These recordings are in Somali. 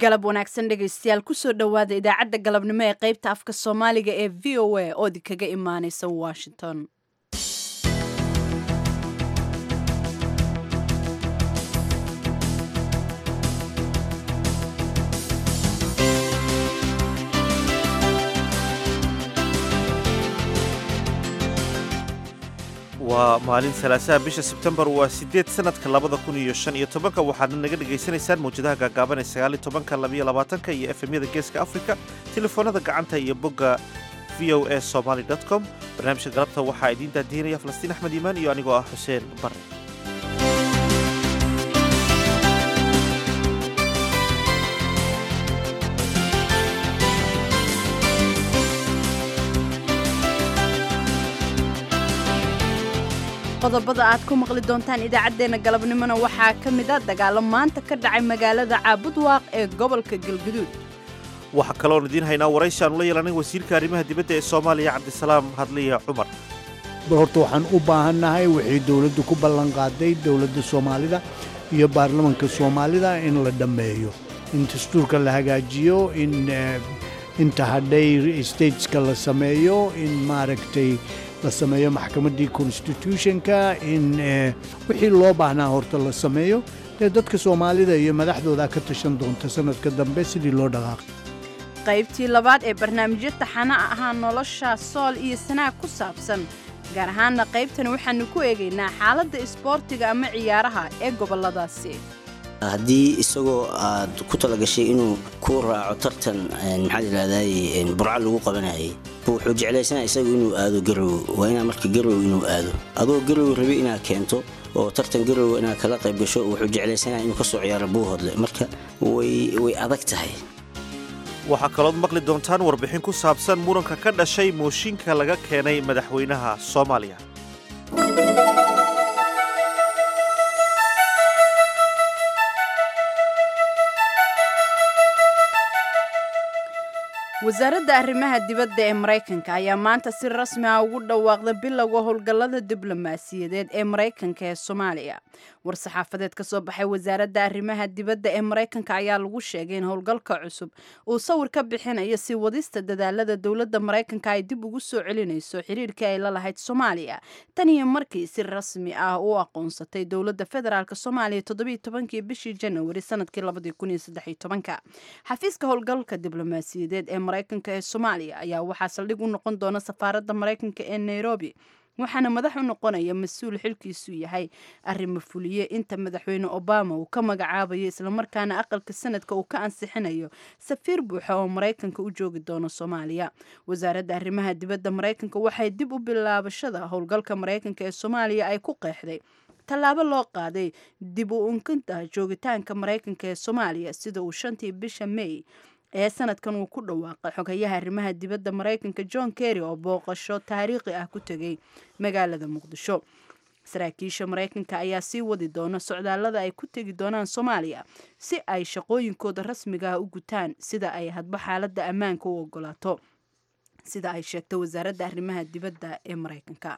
galab wanaagsan dhegaystayaal kusoo dhowaada idaacadda galabnimo ee qaybta afka soomaaliga ee v o a oo idinkaga imaaneysa washington waa maalin salaasaha bisha sebtembar waa sideed sanadka labada kun iyo shan iyo tobanka waxaadna naga dhagaysanaysaan mawjadaha gaagaaban ee sagaal iyo tobanka labiyo labaatanka iyo efemyada geeska afrika telefoonada gacanta iyo bogga v o a somaly com barnaamijka galabta waxaa idiin daadiinaya falastiin axmed iimaan iyo anigoo ah xuseen bare qodobada aad ku maqli doontaan idaacaddeenna galabnimona waxaa ka mid a dagaalo maanta ka dhacay magaalada caabudwaaq ee gobolka galguduud waxaa kaloon idiin haynaa waraysi aanu la yeelanay wasiirka arrimaha dibadda ee soomaaliya cabdisalaam hadliya cumar bal horta waxaan u baahannahay waxay dowladdu ku ballanqaaday dowladda soomaalida iyo baarlamanka soomaalida in la dhammeeyo in dastuurka la hagaajiyo in inta hadhay stateska la sameeyo in maaragtay la sameeyo maxkamaddii constitutionka in wixii loo baahnaa horta la sameeyo dee dadka soomaalida iyo madaxdooda ka tashan doonta sanadka dambe sidii loo dhaqaaqay qaybtii labaad ee barnaamijyo taxana ahaa nolosha sool iyo sanaag ku saabsan gaar ahaanna qaybtani waxaannu ku eegaynaa xaaladda isboortiga ama ciyaaraha ee gobolladaasi haddii isagoo aad ku talagashay inuu ku raaco tartan maxaa layidhahday burco lagu qabanayay wuxuu jeclaysanaa isagu inuu aado garow waa inaa marka garow inuu aado adoo garow rabi inaad keento oo tartan garow inaad kala qayb gasho wuxuu jeclaysanaa inuu ka soo ciyaaro buuhodle marka way adag tahay waxaa kalood maqli doontaan warbixin ku saabsan muranka ka dhashay mooshinka laga keenay madaxweynaha soomaaliya wasaaradda arrimaha dibadda ee maraykanka ayaa maanta si rasmi ah ugu dhawaaqda bilowga howlgallada diblomaasiyadeed ee maraykanka ee soomaaliya war-saxaafadeed ka soo baxay wasaaradda arrimaha dibadda ee maraykanka ayaa lagu sheegay in howlgalka cusub uu sawir ka bixinayo si wadista dadaalada dowladda maraykanka ay dib ugu soo celinayso xiriirkii ay la lahayd soomaaliya tan iyo markii si rasmi ah u aqoonsatay dowladda federaalk soomaaliya toddobiiy tobankii bishii janawari sanadkii labadii kun iyo saddexiy tobanka xafiiska howlgalka diblomaasiyadeed ee maraykanka ee soomaaliya ayaa waxaa saldhig u noqon doona safaaradda maraykanka ee nairobi waxaana madax u noqonaya mas-uul xilkiisu yahay arrimo fuliye inta madaxweyne obama uu ka magacaabayo islamarkaana aqalka sanadka uu ka ansixinayo safiir buuxa oo maraykanka u joogi doono soomaaliya wasaaradda arrimaha dibadda maraykanka waxay dib u bilaabashada howlgalka maraykanka ee soomaaliya ay ku qeexday tallaabo loo qaaday dib u unkinta joogitaanka maraykanka ee soomaaliya sida uu shantii bisha may ee sanadkan uu ku dhawaaqay xogayaha arrimaha dibadda maraykanka john kerry oo booqasho taariikhi ah ku tegay magaalada muqdisho saraakiisha maraykanka ayaa sii wadi doona socdaallada ay ku tegi doonaan soomaaliya si ay shaqooyinkooda rasmiga ah u gutaan sida ay hadba xaaladda ammaanka u ogolaato sida ay sheegtay wasaaradda arrimaha dibadda ee maraykanka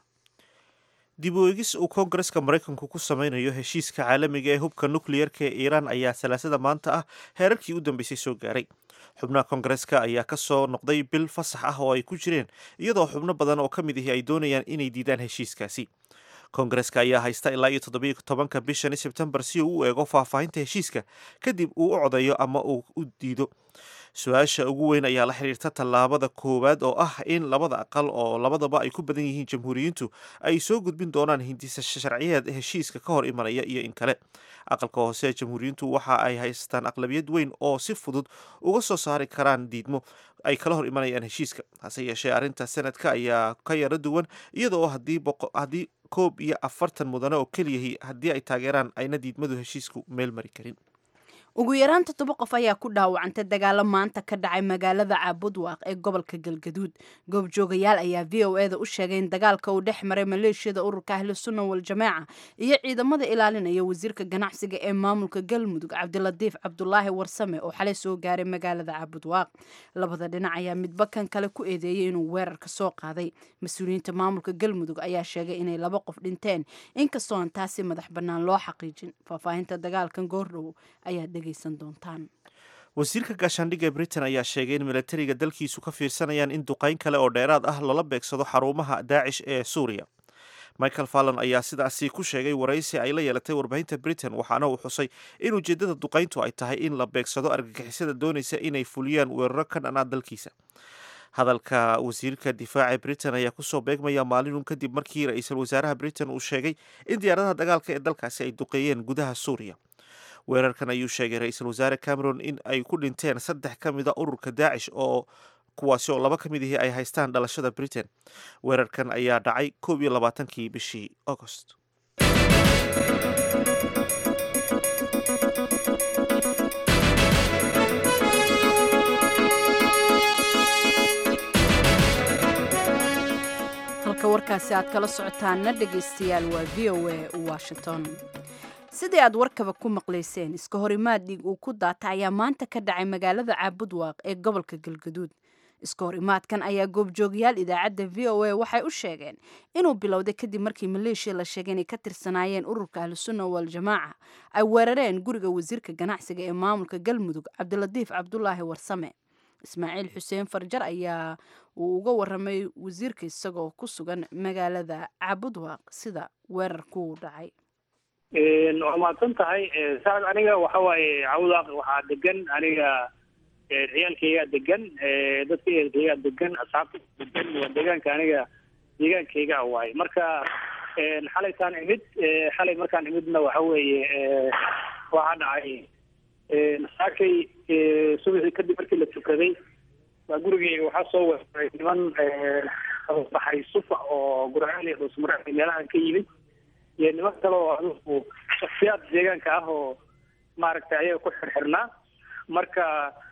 dib u eegis uu koongareska maraykanku ku samaynayo heshiiska caalamiga ee hubka nukliyarka ee iiraan ayaa salaasada maanta ah heerarkii u dambeysay soo gaaray xubnaha koongareska ayaa ka soo noqday bil fasax ah oo ay ku jireen iyadoo xubno badan oo ka mid ahi ay doonayaan inay diidaan heshiiskaasi koongareska ayaa haysta ilaa iyo toddobiiyo tobanka bishani sebtembar si uu u eego faahfaahinta heshiiska kadib uu u codayo ama uu u diido su-aasha ugu weyn ayaa la xiriirta tallaabada koowaad oo ah in labada aqal oo labadaba ay ku badan yihiin jamhuuriyiintu ay soo gudbin doonaan hindisa sharciyeed heshiiska ka hor imanaya iyo in kale aqalka hoose jamhuuriyiintu waxa ay haystaan aqlabiyad weyn oo si fudud uga soo saari karaan diidmo ay kala hor imanayaan heshiiska hase yeeshee arrinta sanadka ayaa ka yaro duwan iyada oo haddii koob iyo afartan mudane oo keliyahi haddii ay taageeraan ayna diidmadu heshiisku meel mari karin ugu yaraan toddoba qof ayaa ku dhaawacantay dagaalo maanta ka dhacay magaalada caabudwaaq ee gobolka galgaduud goobjoogayaal ayaa v o eda u sheegay in dagaalka uu dhex maray maleeshiyada ururka ahlu sunna waljamaaca iyo ciidamada ilaalinaya wasiirka ganacsiga ee maamulka galmudug cabdilatiif cabdulaahi warsame oo xalay soo gaaray magaalada caabudwaaq labada dhinac ayaa midba kan kale ku eedeeyey inuu weerarka soo qaaday mas-uuliyiinta maamulka galmudug ayaa sheegay inay laba qof dhinteen inkastoo aan taasi madax bannaan loo xaqiijin faahfaahinta dagaalkan goordhow ayaa dhegaysan doontaan wasiirka gaashaandhigga britain ayaa sheegay in milatariga dalkiisu ka fiirsanayaan in duqayn kale oo dheeraad ah lala beegsado xarumaha daacish ee suuriya michael fallon ayaa sidaasi ku sheegay waraysi ay la yeelatay warbaahinta britain waxaana uu xusay in ujeeddada duqayntu ay tahay in la beegsado argagixisada doonaysa inay fuliyaan weeraro ka dhanaa dalkiisa hadalka wasiirka difaaca britain ayaa kusoo beegmaya maalinun kadib markii ra-iisul wasaaraha britain uu sheegay in diyaaradaha dagaalka ee dalkaasi ay duqeeyeen gudaha suuriya weerarkan ayuu sheegay ra-iisul wasaare cameron in ay ku dhinteen saddex ka mid a ururka daacish oo kuwaasi oo laba ka mid ihii ay haystaan dhalashada britain weerarkan ayaa dhacay koob iyo labaatankii bishii agost halka warkaasi aad kala socotaanna dhegaystayaal waa v o a washington sidii aad warkaba ku maqlayseen iska horimaad dhiig uu ku daata ayaa maanta ka dhacay magaalada caabudwaaq ee gobolka galgaduud iska horimaadkan ayaa goobjoogayaal idaacadda v o a waxay u sheegeen inuu bilowday kadib markii maleeshiya la sheegay inay ka tirsanaayeen ururka ahlusunna waljamaaca ay weerareen guriga wasiirka ganacsiga ee maamulka galmudug cabdilatiif cabdulaahi warsame ismaaciil xuseen farjar ayaa uu uga waramay wasiirka isagoo ku sugan magaalada caabudwaaq sida weerarkuu dhacay waa mahadsan tahay saas aniga waxa waaye cawdaaq waxaa degan aniga ciyaalkaygaa degan dadka ehelkaygaa degan asxaabta degan waa deegaanka aniga deegaankayga a waaye marka xalaytaan imid xalay markaan imidna waxa weeye waxaa dhacay saakay subaxii kadib markii la tukaday baa gurigeyga waxaa soo weeraray niman baxay sufa oo gurceel iyo dhuusmare meelahan ka yimid iyo niman kale oo adugu shaksiyaad deegaanka ah oo maaragtay ayaga ku xirxirnaa marka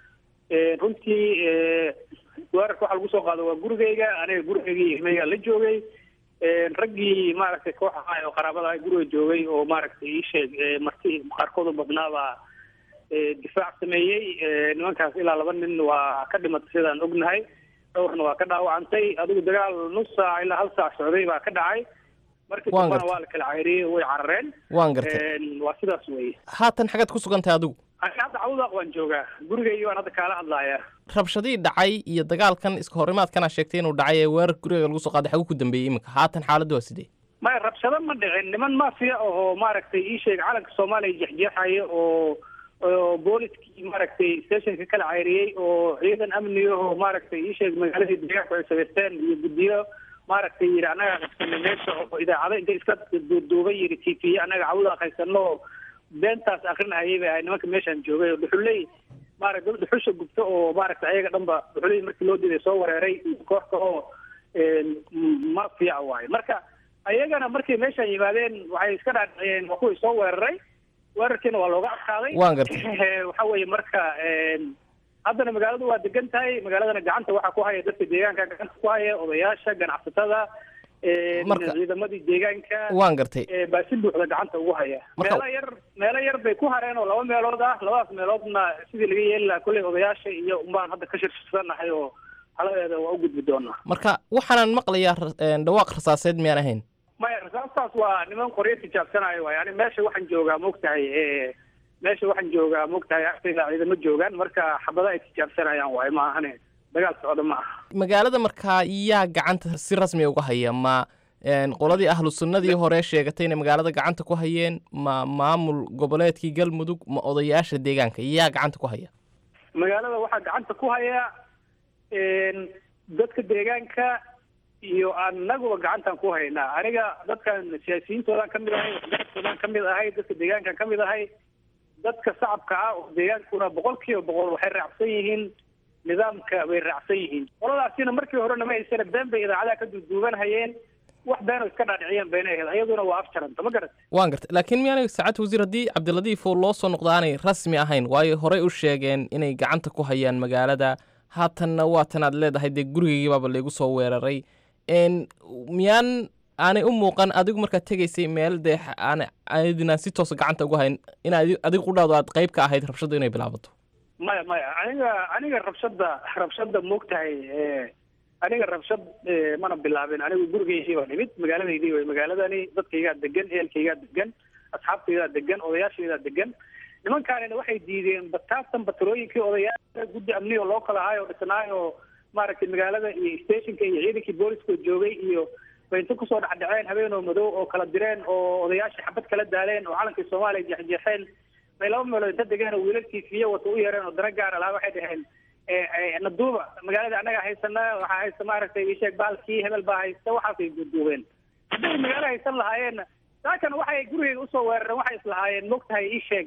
runtii weerarka waxa lagu soo qaado waa gurigeyga aniga gurigeygii ilmeyga la joogay raggii maaragtay koox ahaa oo qaraabada ah guriga joogay oo maaragtay ii sheeg marti qaarkood u badnaabaa difaac sameeyey nimankaas ilaa laba nin waa ka dhimatay sidaan ognahay dhowrna waa ka dhaawacantay adigu dagaal nus saac ilaa hal saac socday baa ka dhacay markii dambana waa la kala cayriyey way carareen waan gartay waa sidaas weye haatan xagaad ku sugan tahay adigu aniga hadda cawdaaq waan joogaa gurigeygi baan hadda kaala hadlaaya rabshadii dhacay iyo dagaalkan iska horimaadkana sheegtay inuu dhacay ee weerar guriga lagu soo qaaday xagu ku dambeeyey iminka haatan xaaladdu waa sidee maya rabshado ma dhicin niman mafia oo maaragtay ii sheeg calanka soomaaliya jexjeexaya oo oo booliskii maaragtay stationka kala cayriyey oo ciidan amniga oo maaragtay ii sheeg magaaladii deegaanku ay samaysteen iyo guddiyo maaragtay yidhi annaga qabsanay meesha oo idaacado intay iska duuduuban yidhi t v annaga cawda qaysano oo beentaas akrinahayay bay ahay nimanka meeshaan joogay oo dhuxuley maaragtay dad dhuxusha gubto oo maaragtay ayaga dhanba dhuxuley markii loo diiday soo wereeray koox ka oo mafia waaye marka ayagana markay meeshaan yimaadeen waxay iska dhaadhiciyeen waa kuwii soo weeraray weerarkiina waa looga adkaaday waan gartay waxa weeye marka haddana magaaladu waa degan tahay magaaladana gacanta waxaa ku haya dadka deegaanka gacanta ku haya odayaasha ganacsatada Marka- ciidamadii deegaanka waan gartay baa si buuxda gacanta ugu haya Marka- meelo yar meelo yar bay ku hareen oo laba meelood ah labadaas meeloodna sidii laga yeeli lahaa kolley odayaasha iyo unbaan hadda ka shirshiranahay oo haladeeda waa u gudbi doonaa marka waxaanan maqlayaa ra- een, dhawaaq rasaaseed miyaan ahayn maya rasaastaas waa niman qoryo tijaabsanayo waay yani meesha waxaan joogaa moogtahay e meesha waxaan joogaa moogtahay agtayda ciidamo joogaan marka xabada ay tijaabsanayaan waaye ma ahane dagaal socda ma aha magaalada markaa yaa gacanta si rasmi uga haya ma een, qoladii ahlu sunnadii hore sheegatay inay magaalada gacanta ku hayeen ma maamul goboleedkii galmudug ma odayaasha deegaanka yaa gacanta ku haya magaalada waxaa gacanta ku haya dadka deegaanka iyo anaguba gacantaan ku haynaa aniga dadkan siyaasiyiintoodan ka mid ahay waxgaradkoodaan ka mid ahay dadka deegaankan ka mid ahay dadka shacabka ah oo deegaankuna boqol kiiba boqol waxay raacsan yihiin nidaamka bay raacsan yihiin qoladaasina markii horena ma haysana been bay idaacadaha ka duuduuban hayeen wax been oo iska dhaadhiciyeen bayna ahayd ayaduna waa afjaranta ma garat waan gartay laakiin miyaanay saacad wasiir haddii cabdiladiif oo loo soo noqdo aanay rasmi ahayn waayo horey u sheegeen inay gacanta ku hayaan magaalada haatanna waatan aad leedahay dee gurigaygii baaba laygu soo weeraray n miyaan aanay u muuqan adigu markaad tegaysay meel dee x- aan aydinaan si toosa gacanta ugu hayn in adi- adigu qudhaado aad qayb ka ahayd rabshadu inay bilaabato maya maya aniga aniga rabshada rabshada moogtahay aniga rabshad eh, mana bilaabin anigu gurigeydii baan imid magaaladaydii way magaaladani dadkaygaa degan ehelkaygaa degan asxaabtaydaa degan odayaashaydaa degan nimankaanina waxay diideen bataatan batalooyinkii odayaal guddi amni oo loo kala ahaay oo dhisnaay oo maaragtay magaalada iyo stationka iyo ciidankii booliska joogay iyo bay inta kusoo dhexdhaceen habeen oo madow oo kala direen oo odayaashii xabad kala daaleen oo calankii soomaaliya jeexjeexeen bay laba meelood inta degeen oo wiilalkii fiye wata u yeereen oo dana gaara lahaa waxay dhaheen naduuba magaalada annaga haysana waxaa haysta maaragtay isheeg baalkii hebel baa haysta waxaasay duuduubeen hadday magaalo haysan lahaayeenna saakan waxay gurigeyga usoo weerareen waxay islahaayeen mogtahay isheeg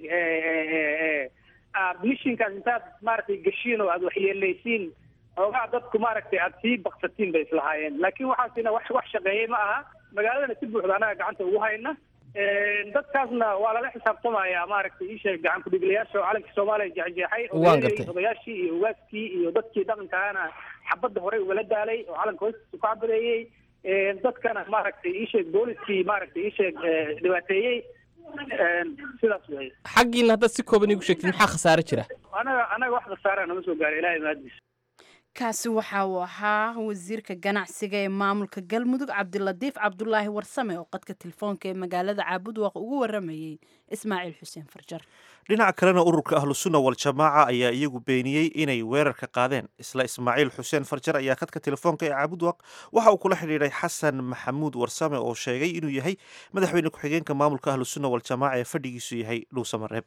mishinkaas intaad maaragtay geshiin oo aada waxyeelaysiin xoogaa dadku maaragtay aada sii baksatiin bay islahaayeen laakiin waxaasina wax wax shaqeeyey ma aha magaaladana si buuxda annaga gacanta ugu hayna dadkaasna waa lala xisaabtamayaa maaragtay isheeg gacan kudhigilayaasha oo calankii soomaaliya jeexjeexay Waan gartay. odayaashii iyo ugaaskii iyo dadkii dhaqankaana xabadda horey ugala daalay oo calanka hoostiisa ku cabadeeyey dadkana maaragtay isheeg booliskii maaragtay isheeg dhibaateeyey sidaas wey xaggiina haddaad si kooban iigu sheegtid maxaa khasaare jira anaga anaga wax khasaara nama soo gaaray ilaahay mahadiisa kaasi waxa uu ahaa wasiirka ganacsiga ee maamulka galmudug cabdilatiif cabdulaahi warsame oo qadka telefoonka ee magaalada caabudwaaq ugu waramayey ismaaciil xuseen farjar dhinaca kalena ururka ahlusunna waljamaaca ayaa iyagu beeniyey inay weerarka qaadeen isla ismaaciil xuseen farjar ayaa khadka telefoonka ee caabudwaq waxa uu kula xidhiidhay xasan maxamuud warsame oo sheegay inuu yahay madaxweyne ku-xigeenka maamulka ahlusunna waljamaaca ee fadhigiisu yahay dhuusamareeb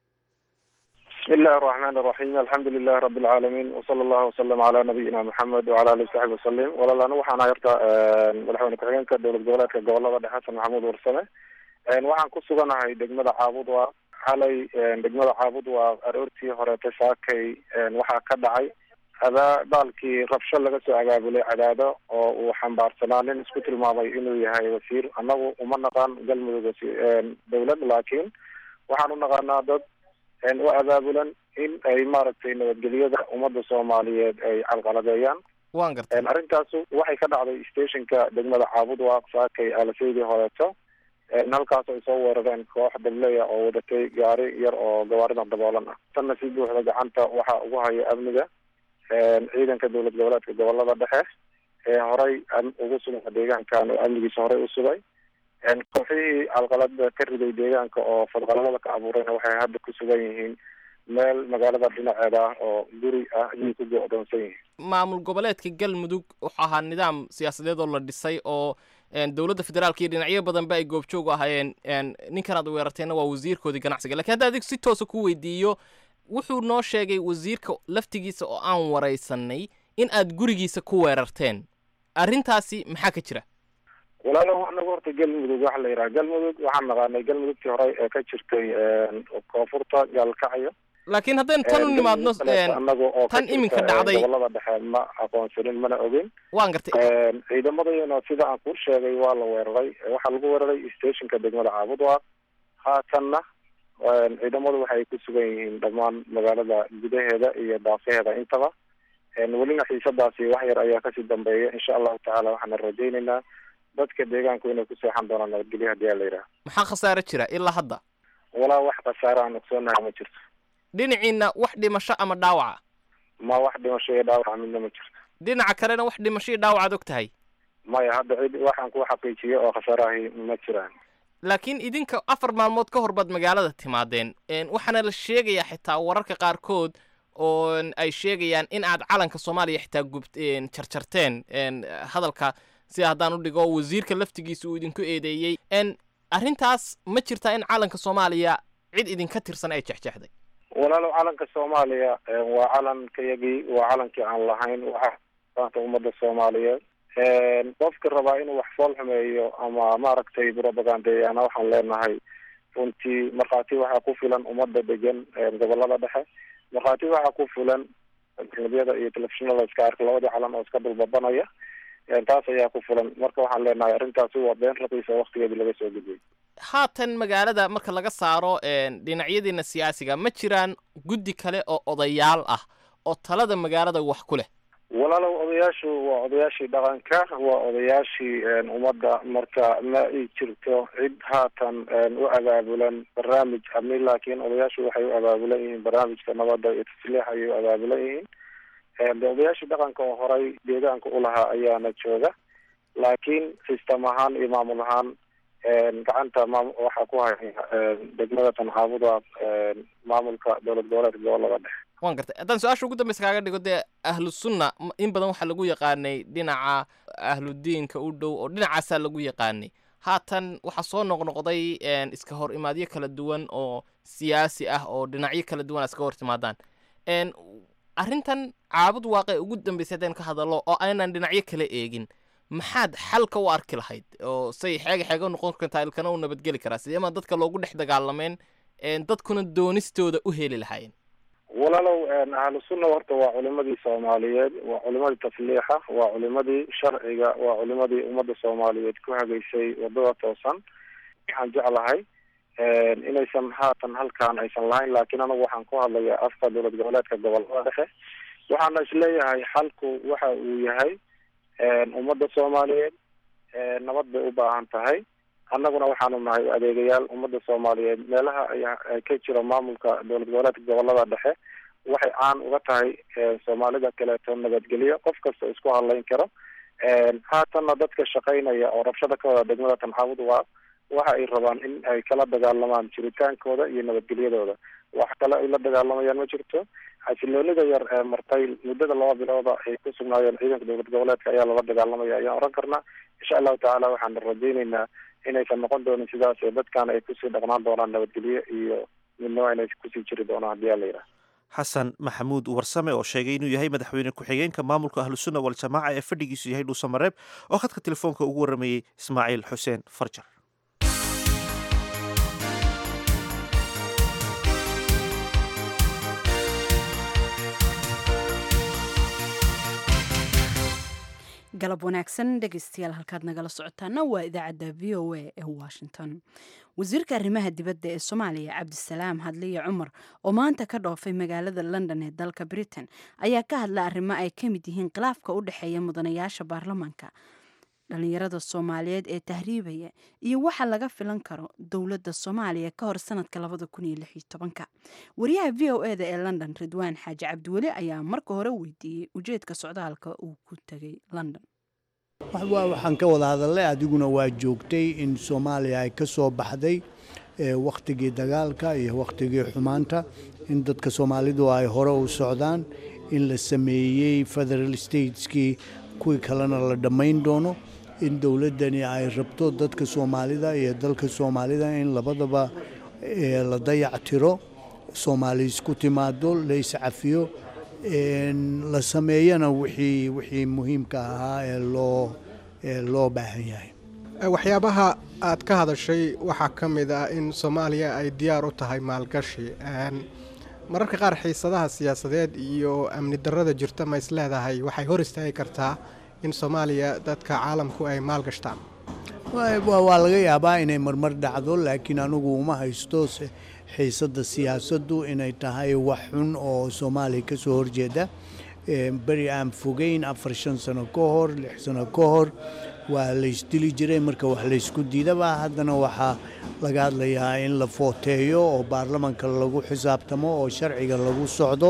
بسم الله الرحمن الرحيم الحمد لله رب العالمين وصلى الله وسلم على نبينا محمد وعلى اله وصحبه وسلم walaal anigu waxaan hayarta madaxweyne ku-xigeenka dowlad goboleedka gobolada dhexe xasan maxamuud warsame waxaan ku suganahay degmada caabud waa xalay degmada caabud waa aroortii horeeta saakay waxaa ka dhacay adaa baalkii rabsho laga soo abaabulay cadaado oo uu xambaarsanaa nin isku tilmaamay inuu yahay wasiir annagu uma naqaan galmudug wasi- dowlad laakiin waxaan u naqaanaa dad u abaabulan in ay maaragtay nabadgelyada ummadda soomaaliyeed ay calqaladeeyaan waan gartay arrintaasu waxay ka dhacday stationka degmada caabud waaq saakay alaseydii horeeto halkaas ay soo weerareen koox dableya oo wadatay gaari yar oo gawaarida daboolan ah tanna si buuxda gacanta waxaa ugu haya amniga ciidanka dowlad goboleedka gobolada dhexe ee horey ugu sugan deegaankan oo amnigiisa horey u sugay kooxihii calqalada ka riday deegaanka oo fadqalalada ka abuurayna waxay hadda ku sugan yihiin meel magaalada dhinaceeda ah oo guri ah ayay ku go-doonsan yihiin maamul goboleedka galmudug wuxuu ahaa nidaam siyaasadeed oo la dhisay oo een, dowladda federaalka iyo dhinacyo badanba ay goobjoog u ahaayeen een, ninkan aad weerarteenna waa wasiirkoodii ganacsiga lakiin hadda adig si toosa ku weydiiyo wuxuu noo sheegay wasiirka laftigiisa oo aan waraysanay in aad gurigiisa ku weerarteen arrintaasi maxaa ka jira walaalo anagu horta galmudug waxa la yidhaha galmudug waxaan naqaanay galmudugtii hore ee ka jirtay koonfurta gaalkacyo laakiin haddaynu tan u nimaadno een, anaga oo ka tan iminka jirta, dhacday- gobolada dhexe ma aqoonsanin mana ogin waan gartay ciidamadayana sida aan kuu sheegay waa la weeraray waxaa lagu weeraray stationka degmada caabudwaaq haatanna ciidamadu waxay ku sugan yihiin dhammaan magaalada gudaheeda iyo daafaheeda intaba welina xiisadaasi wax yar ayaa kasii dambeeya insha allahu tacaala waxaana rajaynaynaa dadka deegaanku inay ku seexan doonaan nabadgelyo hadii aa la yidhaha maxaa khasaare jira ilaa hadda walaa wax khasaare aan ogsoonahay ma jirto dhinaciina wax dhimasho ama dhaawaca ma wax dhimasho iyo dhaawaca midna ma jirto dhinaca kalena wax dhimasho iyo dhaawacaad og tahay maya hadda cid waxaan ku xaqiijiyo oo khasaarahi ma jiraan laakiin idinka afar maalmood ka hor baad magaalada timaadeen een, waxaana la sheegayaa xitaa wararka qaarkood oo ay sheegayaan in aad calanka soomaaliya xitaa gubt een, jarjarteen een, hadalka sida haddaan u dhigo wasiirka laftigiisa uu idinku eedeeyey n arrintaas ma jirtaa in calanka soomaaliya cid idinka tirsan ay jexjexday walaalow calanka soomaaliya waa calankayagii waa calankii aan lahayn waxa maanta ummadda soomaaliyeed qofka rabaa inuu wax fool xumeeyo ama maaragtay propagandeeyana waxaan leenahay runtii markhaati waxaa ku filan ummadda degan gobolada dhexe markhaati waxaa ku filan barnaamijyada iyo telefishinada iska arka labadii calan oo iska dulbabanaya taas ayaa ku filan marka waxaan leenahay arrintaasi waa been raqiisa waktigeedii laga soo gudbiyey haatan magaalada marka laga saaro een, dhinacyadiina siyaasiga ma jiraan guddi kale oo odayaal ah oo talada magaalada wax ku leh walaalow odayaashu waa odayaashii dhaqanka waa odayaashii ummadda marka ma ay jirto cid haatan u abaabulan barnaamij amni laakiin odayaashu waxay u abaabulan yihiin barnaamijka nabadda iyo tasliix ayay u abaabulan yihiin de odayaashii dhaqanka oo horay deegaanka ulahaa ayaana jooga laakiin system ahaan iyo maamul ahaan gacanta maam waxaa ku haya degmada tanxaabuda maamulka dowlad goboleedka gobolada dhexe waan gartay haddaan su-aasha ugu dambeysa kaaga dhigo dee ahlu sunna m- in badan waxaa lagu yaqaanay dhinaca ahludiinka u dhow oo dhinacaasaa lagu yaqaanay haatan waxaa soo noqnoqday een, iska hor imaadyo kala duwan oo siyaasi ah oo dhinacyo kala duwan a iska hor timaadaan een, arrintan caabud waaqe ugu dambeysay haddaan ka hadallo oo aynan dhinacyo kala eegin maxaad xalka u arki lahayd oo say xeega xeega u noqon kartaa ilkana u nabadgeli karaa sidee ma dadka loogu dhex dagaalameen een, dadkuna doonistooda u heli lahaayeen walaalow ahlu sunna horta waa culimadii soomaaliyeed waa culimadii tasliixa waa culimadii sharciga waa culimadii ummadda soomaaliyeed ku hagaysay wadada toosan waxaan jeclahay inaysan haatan halkaan aysan lahayn laakiin anagu waxaan ku hadlayaa afka dowlad goboleedka gobolada dhexe waxaana isleeyahay xalku waxa uu yahay ummadda soomaaliyeed nabad bay u baahan tahay annaguna waxaanu nahay adeegayaal ummadda soomaaliyeed meelaha ay ka jiro maamulka dowlad goboleedka gobolada dhexe waxay caan uga tahay soomaalida kaleeto nabadgelyo qof kasta isku hadlayn karo haatanna dadka shaqaynaya oo rabshada ka wada degmada tanxaabud waa waxa ay rabaan in ay kala dagaalamaan jiritaankooda iyo nabadgelyadooda wax kale ay la dagaalamayaan ma jirto xasiloonida yar ee martay muddada laba bilooda ay ku sugnaayeen ciidanka dowlad goboleedka ayaa lala dagaalamaya ayaan oran karnaa insha allahu tacaala waxaan rajayneynaa inaysan noqon doonin sidaas ee dadkan ay kusii dhaqnaan doonaan nabadgelyo iyo midnimo inay kusii jiri doonaan haddii aa la yidhaha xasan maxamuud warsame oo sheegay inuu yahay madaxweyne ku-xigeenka maamulka ahlusunna waljamaaca ee fadhigiisu yahay dhuusamareeb oo khadka telefoonka ugu warramayey ismaaciil xuseen farjar galab wanaagsan dhegeystayaal halkaad nagala socotaana waa idaacadda v o a ee washington wasiirka arrimaha dibadda ee soomaaliya cabdisalaam hadliye cumar oo maanta ka dhoofay magaalada london ee dalka britain ayaa ka hadla arrimo ay ka mid yihiin khilaafka u dhexeeya mudanayaasha baarlamaanka dhalinyarada soomaaliyeed ee tahriibaya iyo waxa laga filan karo dowladda soomaaliya ka hor sanadka labada kun iyo lix iyo tobanka wariyaha v o e da ee london ridwaan xaaji cabdiweli ayaa marka hore weydiiyey ujeedka socdaalka uu ku tegay london waxaan ka wada hadalnay adiguna waa joogtay in soomaaliya ay ka soo baxday wakhtigii dagaalka iyo wakhtigii xumaanta in dadka soomaalidu ay hore u socdaan in la sameeyey federal stateskii kuwii kalena la dhammayn doono in dowladdani ay rabto dadka soomaalida iyo dalka soomaalida in labadaba la dayac tiro soomaali isku timaado la iscafiyo la sameeyana wixii wixii muhiimka ahaa ee loo ee loo baahan yahay waxyaabaha aad ka hadashay waxaa ka mid ah in soomaaliya ay diyaar u tahay maalgashi mararka qaar xiisadaha siyaasadeed iyo amni darrada jirta ma isleedahay waxay hor istaagi kartaa in soomaaliya dadka caalamku ay maalgashtaan waa laga yaabaa inay marmar dhacdo laakiin anugu uma haysto xiisadda siyaasaddu inay tahay wax xun oo soomaaliya ka soo horjeeda beri aan fogeyn afar shan sano ka hor lix sano ka hor waa laysdili jiray marka wax laysku diidaba haddana waxaa laga hadlayaa in la footeeyo oo baarlamanka lagu xisaabtamo oo sharciga lagu socdo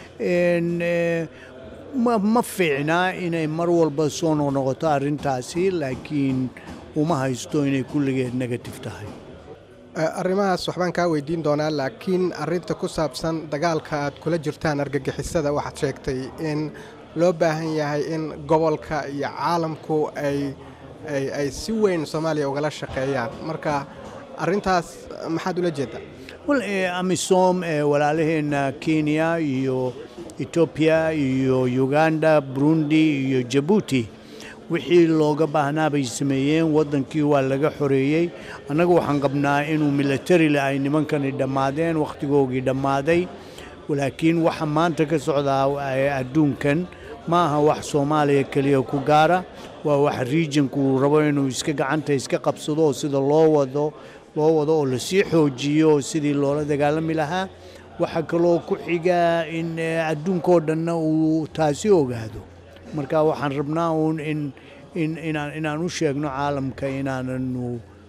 ma fiicnaa inay mar walba soo noqnoqoto arrintaasi laakiin uma haysto inay kulligeed negative tahay arrimahaas waxbaan kaa weydiin doonaa laakiin arrinta ku saabsan dagaalka aad kula jirtaan argagixisada waxaad sheegtay in loo baahan yahay in gobolka iyo caalamku ay ay si weyn soomaaliya ugala shaqeeyaan marka arrintaas maxaad ula jeedaa wal amisom walaalaheenna kenya iyo etoobiya iyo uganda burundi iyo jabuuti wixii looga baahnaa bay sameeyeen waddankii waa laga xoreeyey annagu waxaan qabnaa inuu militarile ay nimankani dhammaadeen wakhtigoogii dhammaaday laakiin waxa maanta ka socdaa adduunkan ma aha wax soomaaliya keliya ku gaara waa wax riijinku uu rabo inuu iska gacanta iska qabsado oo sida loo wado loo wado oo lasii xoojiyo sidii loola dagaalami lahaa waxaa kaloo ku xiga in adduunkao dhanna uu taasi ogaado marka waxaan rabnaa uun in in inaan inaan u sheegno caalamka inaananu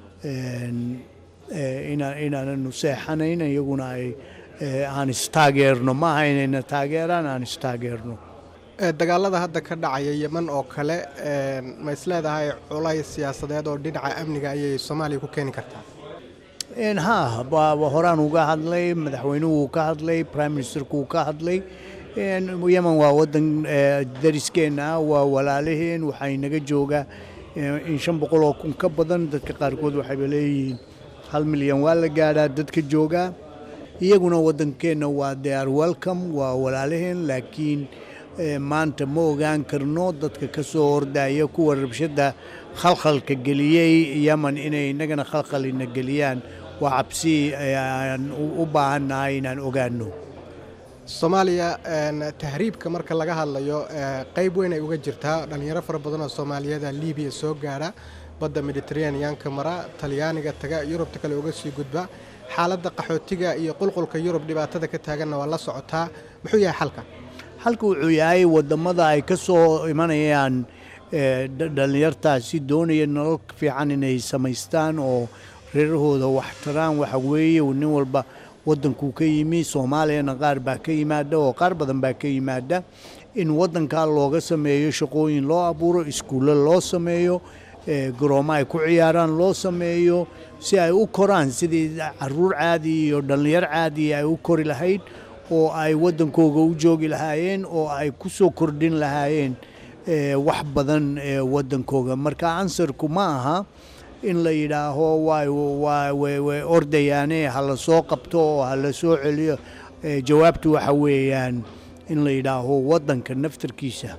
inaananu seexanayn iyaguna ay aan istaageerno maaha inayna taageeraan aan istaageerno dagaalada hadda ka dhacaya yeman oo kale ma isleedahay culays siyaasadeed oo dhinaca amniga ayay soomaaliya ku keeni kartaa ha horaan uga hadlay madaxweynuhu ka hadlay prime ministerku ka hadlay yemen waa wadan dariskeenna ah waa walaalaheen waxay naga joogaa in shan boqol oo kun ka badan dadka qaarkood waxayba leeyihiin hal milyan waa la gaadhaa dadka joogaa iyaguna wadankeenna waa they are welcome waa walaalaheen laakiin maanta ma ogaan karno dadka ka soo hordaya kuwa rabshadda khalkhalka geliyey yemen inay innagana khalkhalina geliyaan waa cabsi aan u baahannahay inaan ogaano soomaaliya tahriibka marka laga hadlayo qayb weyn ay uga jirtaa dhallinyaro fara badan oo soomaaliyada libiya soo gaadha badda mediteraneanka mara talyaaniga taga yurubta kale uga sii gudba xaaladda qaxootiga iyo qulqulka yurub dhibaatada ka taaganna waa la socotaa muxuu yahay xalka xalka wuxuu yahay wadamada ay ka soo imanayaan dhallinyartaasi doonaya nolol fiican inay samaystaan oo reerahooda wax taraan waxa weeye nin walba wadankuu ka yimi soomaaliyana qaar baa ka yimaada oo qaar badan baa ka yimaada in wadankaa looga sameeyo shaqooyin loo abuuro iskuulle loo sameeyo garoomo ay ku ciyaaraan loo sameeyo si ay u koraan sidii caruur caadi iyo dhallinyar caadi ay u kori lahayd oo ay wadankooga u joogi lahaayeen oo ay ku soo kordhin lahaayeen wax badan wadankooga marka ansarku ma aha in la yidhaaho way ordayaane ha la soo qabto oo ha la soo celiyo jawaabtu waxa weeyaan in la yidhaaho wadanka naftarkiisa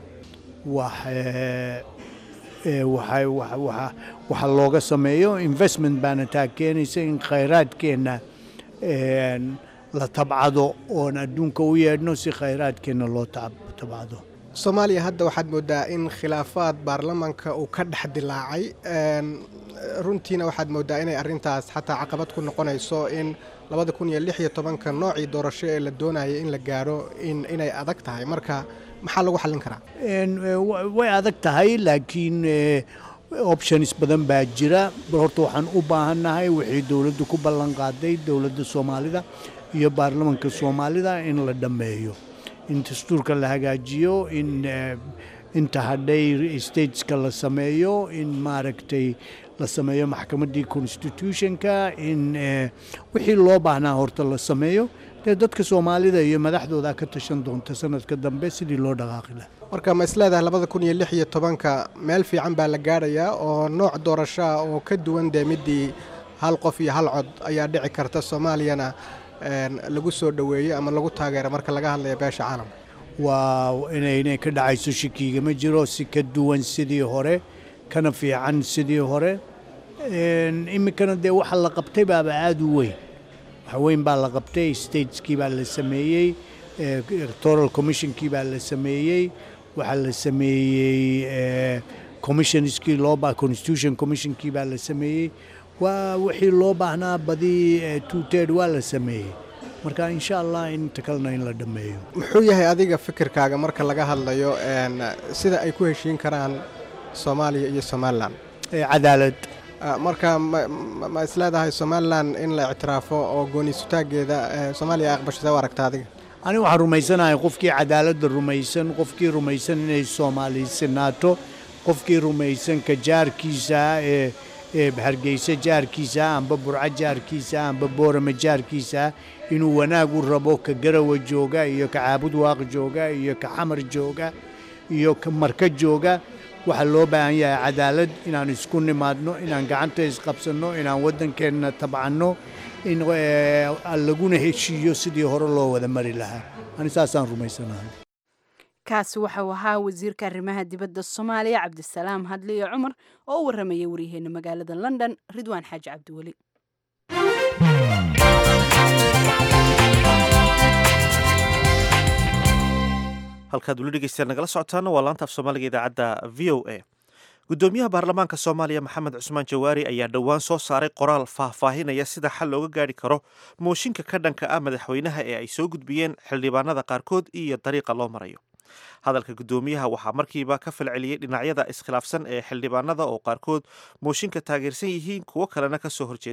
waxa looga sameeyo investment baana taa keenaysa in khayraadkeenna la tabcado oon adduunka u yeedhno si khayraadkeenna loo tabcado soomaaliya hadda waxaad moodaa in khilaafaad baarlamaanka uu ka dhex dilaacay runtiina waxaad moodaa inay arintaas xataa caqabad ku noqonayso in labada kun iyo lix iyo tobanka noocii doorasho ee la doonayay in la gaadho inay adag tahay marka maxaa lagu xallin karaa way adag tahay laakiin options badan baa jira horta waxaan u baahannahay wixii dowladdu ku ballan qaaday dowladda soomaalida iyo baarlamanka soomaalida in la dhammeeyo in dastuurka la hagaajiyo in inta hadhay stateska la sameeyo in maaragtay la sameeyo maxkamaddii constitutionka in wixii loo baahnaa horta la sameeyo dee dadka soomaalida iyo madaxdooda ka tashan doonta sanadka dambe sidii loo dhaqaaqi laha marka ma isleedahay labada kun iyo lix iyo tobanka meel fiican baa la gaadhayaa oo nooc doorashoa oo ka duwan dee midii hal qof iyo hal cod ayaa dhici karta soomaaliyana lagu soo dhoweeyo ama lagu taageero marka laga hadlaya beesha caalamka waa inaynay ka dhacayso shikiiga ma jiro si ka duwan sidii hore kana fiican sidii hore iminkana dee waxa la qabtay baaba aada u weyn wax weyn baa la qabtay stateskii baa la sameeyey electoral commissionkii baa la sameeyey waxaa la sameeyey commissionskii loo constitution commissionkii baa la sameeyey waa wixii loo baahnaa badii tuuteed waa la sameeyey marka insha allah inta kalena in la dhammeeyo muxuu yahay adiga fikirkaaga marka laga hadlayo sida ay ku heshiin karaan soomaaliya iyo somalilan cadaalad marka ma isleedahay somalilan in la ictiraafo oo gooni sutaageeda soomaaliya aqbashada u aragta adiga aniga waxaan rumaysanahay qofkii cadaaladda rumaysan qofkii rumaysan inay soomaaliysinaato qofkii rumaysan ka jaarkiisa ee hargeysa jaarkiisa amba burco jaarkiisa amba boorama jaarkiisa inuu wanaag u rabo ka garawa jooga iyo ka caabud waaq jooga iyo ka xamar jooga iyo ka marka jooga waxaa loo baahan yahay cadaalad inaan isku nimaadno inaan gacanta isqabsanno inaan waddankeenna tabcanno in laguna heshiiyo sidii hore loo wada mari lahaa ani saasaan rumaysanahay kaasi waxau ahaa wasiirka arrimaha dibadda soomaaliya cabdisalaam hadli iyo cumar oo u warramayay waryaheena magaalada london ridwaan xaaji cabdiweli halkaad weli dhegeystayaal nagala socotaana waa laanta af soomaaliga idaacadda v o a gudoomiyaha baarlamaanka soomaaliya maxamed cusmaan jawaari ayaa dhowaan soo saaray qoraal faahfaahinaya sida xal looga gaari karo mooshinka ka dhanka ah madaxweynaha ee ay soo gudbiyeen xildhibaanada qaarkood iyo dariiqa loo marayo hadalka gudoomiyaha waxaa markiiba ka falceliyey dhinacyada iskhilaafsan ee xildhibaanada oo qaarkood mooshinka taageersan yihiin kuwo kalena ka soo horjeedaan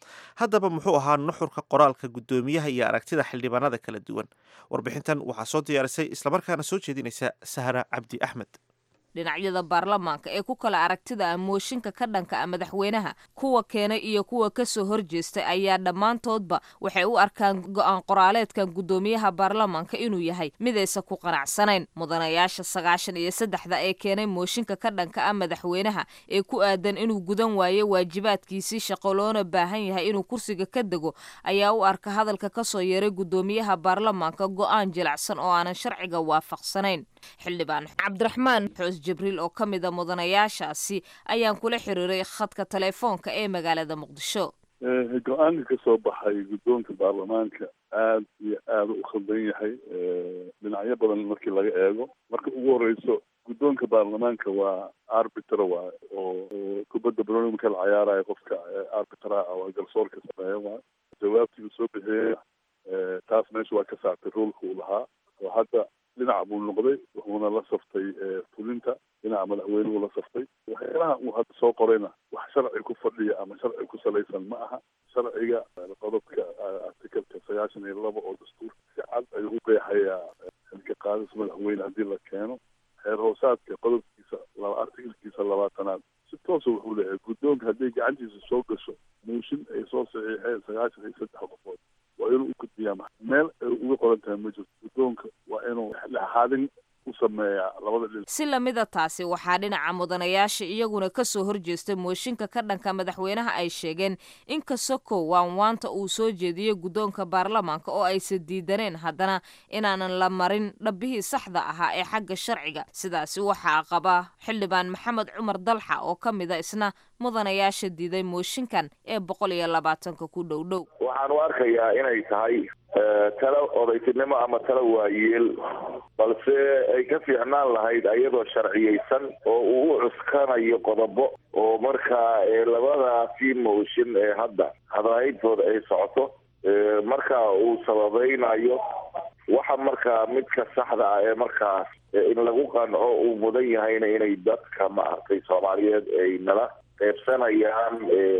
haddaba muxuu ahaa nuxurka qoraalka guddoomiyaha iyo aragtida xildhibaanada kala duwan warbixintan waxaa soo diyaarisay islamarkaana soo jeedinaysa sahra cabdi axmed dhinacyada baarlamaanka ee ku kala aragtida ah mooshinka ka dhanka ah madaxweynaha kuwa keenay iyo kuwa kasoo horjeestay ayaa dhammaantoodba waxay u arkaan go-aan qoraaleedkan guddoomiyaha baarlamaanka inuu yahay midaysa ku qanacsanayn mudanayaasha sagaashan iyo saddexda ee keenay mooshinka ka dhanka ah madaxweynaha ee ku aadan inuu gudan waayo waajibaadkiisii shaqo loona baahan yahay inuu kursiga ka dego ayaa u arka hadalka kasoo yeeray guddoomiyaha baarlamaanka go-aan jilacsan oo aanan sharciga waafaqsanayn xildhibaan cabdiraxmaan xoos jibriil oo ka mid a mudanayaashaasi ayaan kula xiriiray khadka teleefoonka ee magaalada muqdisho go-aanka ka soo baxay guddoonka baarlamaanka aad iyo aada u khaldan yahay dhinacyo badan markii laga eego marka ugu horeyso guddoonka baarlamaanka waa arbitra waay oo kubadda baroni marka la cayaarayo qofka arbitra ah waa garsoorka sameeya waay jawaabtii uu soo bixiyey taas meesha waa ka saartay roolka uu lahaa oo hadda dhinac buu noqday wuxuuna la saftay fulinta dhinaca madaxweynuhu la saftay waxyaalaha uu hadda soo qorayna wax sharci ku fadhiya ama sharci ku salaysan ma aha sharciga qodobka artikalka sagaashan iyo laba oo dastuurka si cad ayuu u qeexayaa xilka qaadis madaxweyne haddii la keeno xeer hoosaadka qodobkiisa laba artikalkiisa labaatanaad si toosa wuxuu leeyahay guddoonka hadday gacantiisa soo gasho mooshin ay soo saxiixeen sagaashan iyo saddex qofood waa inuu u gudbiyaa meel ay uga qoran tahay ma jirto guddoonka waa inuu dhexdhexaadin u sameeyaa labada dhinac si lamida taasi waxaa dhinaca mudanayaasha iyaguna kasoo horjeestay mooshinka ka dhanka madaxweynaha ay sheegeen in kasokow waanwaanta uu soo jeediyey guddoonka baarlamaanka oo aysan diidaneen haddana inaanan la marin dhabbihii saxda ahaa ee xagga sharciga sidaasi waxaa qaba xildhibaan maxamed cumar dalxa oo ka mid a isna mudanayaasha diiday mooshinkan ee boqol iyo labaatanka ku dhow dhow waxaan u arkayaa inay tahay talo odaytinimo ama talo waayeel balse ay ka fiicnaan lahayd ayadoo sharciyeysan oo uu u cuskanayo qodobo oo markaa labadaasi mooshin ee hadda hadahayntooda ay socoto marka uu sababaynayo waxa markaa midka saxda ah ee markaas in lagu qanco uu mudan yahayna inay dadka maaragtay soomaaliyeed ay nala qaybsanayaan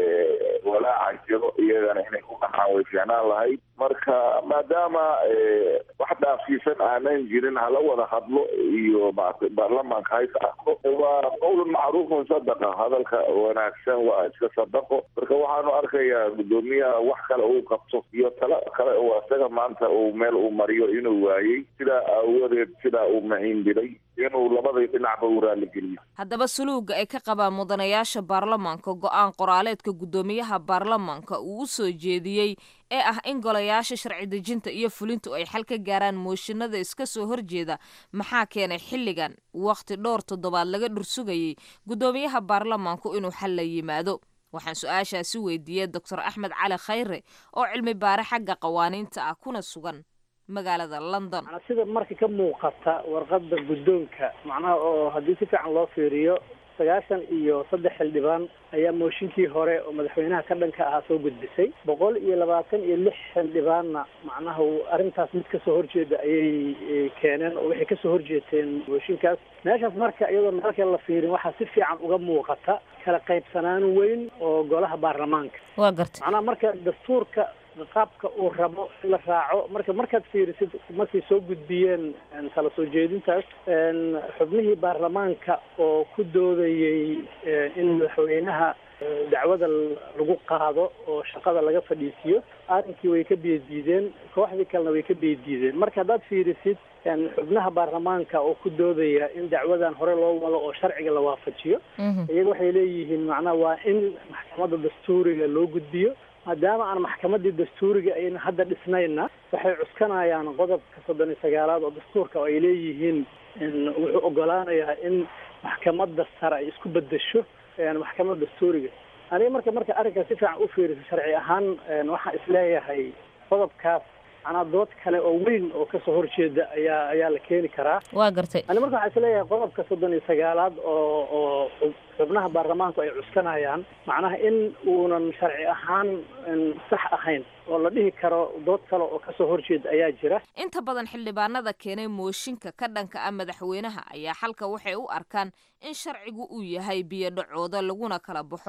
walaaca jiro iyagana inay ku qaxaan way fiicnaan lahayd marka maadaama wax dhaafsiisan aanan jirin hala wada hadlo iyo maaragtay baarlamaanka hays arko waa qowlun macruufun sadaqa hadalka wanaagsan waa iska sadaqo marka waxaanu arkayaa guddoomiyaha wax kale uu qabto iyo talo kale oo isaga maanta uu meel uu mariyo inuu waayey sidaa aawadeed sidaa uu mahiindiray inuu labadii dhinacba u raaligeliyo haddaba suluuga ay ka qabaan mudanayaasha baarlamaanka go-aan qoraaleedka guddoomiyaha baarlamaanka uu u soo jeediyey ee ah in golayaasha sharci dejinta iyo fulintu ay xal ka gaaraan mooshinada iska soo horjeeda maxaa keenay xilligan wakhti dhowr toddobaad laga dhursugayey guddoomiyaha baarlamaanku inuu xal la yimaado waxaan su-aashaasi weydiiyey doctor axmed cali khayre oo cilmi baare xagga qawaaniinta ah kuna sugan magaalada london sida marka ka muuqata warqadda guddoonka macnaha oo haddii si fiican loo fiiriyo sagaashan iyo saddex xildhibaan ayaa mooshinkii hore oo madaxweynaha ka dhanka ahaa soo gudbisay boqol iyo labaatan iyo lix xildhibaanna macnaha arrintaas mid kasoo horjeeda ayay keeneen oo waxay kasoo horjeeteen mooshinkaas meeshaas marka iyadoo marka la fiirin waxaa si fiican uga muuqata kala qaybsanaan weyn oo golaha baarlamaanka waa garta macnaha marka dastuurka qaabka uu rabo in la raaco marka markaad fiirisid markay soo gudbiyeen kala soo jeedintaas xubnihii baarlamaanka oo ku doodayey in madaxweynaha dacwada lagu qaado oo shaqada laga fadhiisiyo arrinkii way ka biyadiideen kooxdii kalena way ka biyadiideen marka haddaad fiirisid xubnaha baarlamaanka oo ku doodaya in dacwadan hore loo wado oo sharciga la waafajiyo iyaga waxay leeyihiin macnaha waa in maxkamadda dastuuriga loo gudbiyo maadaama aan maxkamadii dastuuriga ayna hadda dhisnayna waxay cuskanayaan qodobka soddon iyo sagaalaad oo dastuurka oo ay leeyihiin wuxuu ogolaanayaa in maxkamadda sare ay isku bedesho maxkamadda dastuuriga aniga marka marka arrinkaas si fiican u fiiriso sharci ahaan waxaan isleeyahay qodobkaas macnaa dood kale oo weyn oo kasoo horjeeda ayaa ayaa la keeni karaa waa gartay ani marka waxaan isleeyahay qodobka soddon iyo sagaalaad oo oo xubnaha baarlamaanku ay cuskanayaan macnaha in uunan sharci ahaan sax ahayn oo la dhihi karo dood kale oo kasoo horjeeda ayaa jira inta badan xildhibaanada keenay mooshinka ka dhanka ah madaxweynaha ayaa xalka waxay u arkaan in sharcigu uu yahay biyo dhacooda laguna kala baxo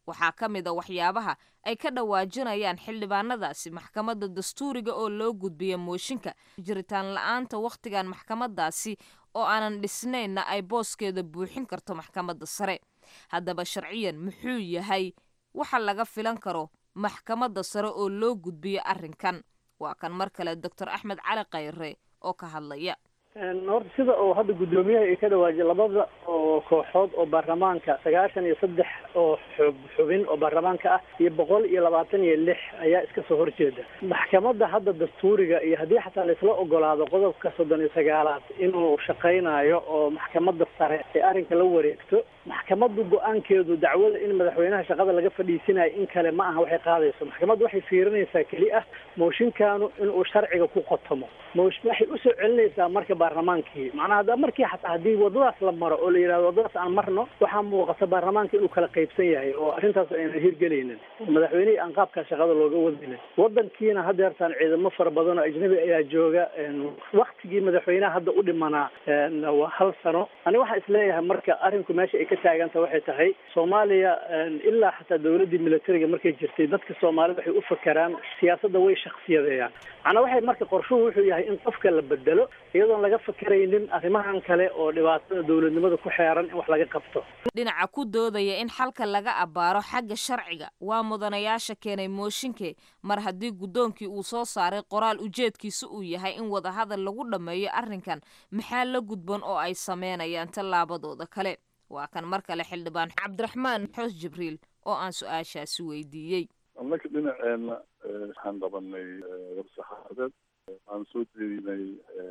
waxaa ka mid a waxyaabaha ay ka dhawaajinayaan xildhibaanadaasi maxkamadda dastuuriga oo loo gudbiya mooshinka jiritaan la-aanta wakhtigan maxkamadaasi oo aanan dhisnaynna ay booskeeda buuxin karto maxkamadda sare haddaba sharciyan muxuu yahay waxa laga filan karo maxkamadda sare oo loo gudbiyo arrinkan waa kan mar kale doctor axmed cali khayre oo ka hadlaya horta sida oo hadda guddoomiyaha ay ka dhawaajiyay labada oo kooxood oo baarlamaanka sagaashan iyo saddex oo xub xubin oo baarlamaanka ah iyo boqol iyo labaatan iyo lix ayaa iska soo horjeeda maxkamadda hadda dastuuriga iyo haddii xataa laisla ogolaado qodobka soddon iyo sagaalaad inuu shaqaynayo oo maxkamadda sare ee arrinka la wareegto maxkamaddu go-aankeedu dacwada in madaxweynaha shaqada laga fadhiisinayo in kale ma aha waxay qaadayso maxkamaddu waxay fiirinaysaa keli ah mooshinkaanu inuu sharciga ku qotomo moosh waxay usoo celinaysaa marka baarlamaankii macnaha hadda markii xataa haddii wadadaas la maro oo la yidhahdo wadadaas aan marno waxaa muuqata baarlamaanka inuu kala qaybsan yahay oo arrintaas aynan hirgelaynin madaxweynihii aan qaabkaa shaqada looga wadinin wadankiina haddeertaan ciidamo fara badan oo ajnabi ayaa jooga waktigii madaxweynaha hadda u dhimanaa waa hal sano ani waxaan isleeyahay marka arrinku meesha ay ka taaganta waxay tahay soomaaliya ilaa xataa dowladdii militariga markay jirtay dadka soomaalida waxay u fakeraan siyaasadda way shaksiyadeeyaan macnaa waxay marka qorshuhu wuxuu yahay in qofka la bedelo iyadoon laga fakeraynin arrimahan kale oo dhibaatada dowladnimada ku xeeran in wax laga qabto dhinaca ku doodaya in xalka laga abbaaro xagga sharciga waa mudanayaasha keenay mooshinke mar haddii guddoonkii uu soo saaray qoraal ujeedkiisa uu yahay in wadahadal lagu dhammeeyo arrinkan maxaa la gudban oo ay sameynayaan tallaabadooda kale waa kan mar kale xildhibaan cabdiraxmaan xoos jibriil oo aan su-aashaasi weydiiyey annaka dhinaceenna waxaan qabanay warsaxaafadeed aan soo jeedinay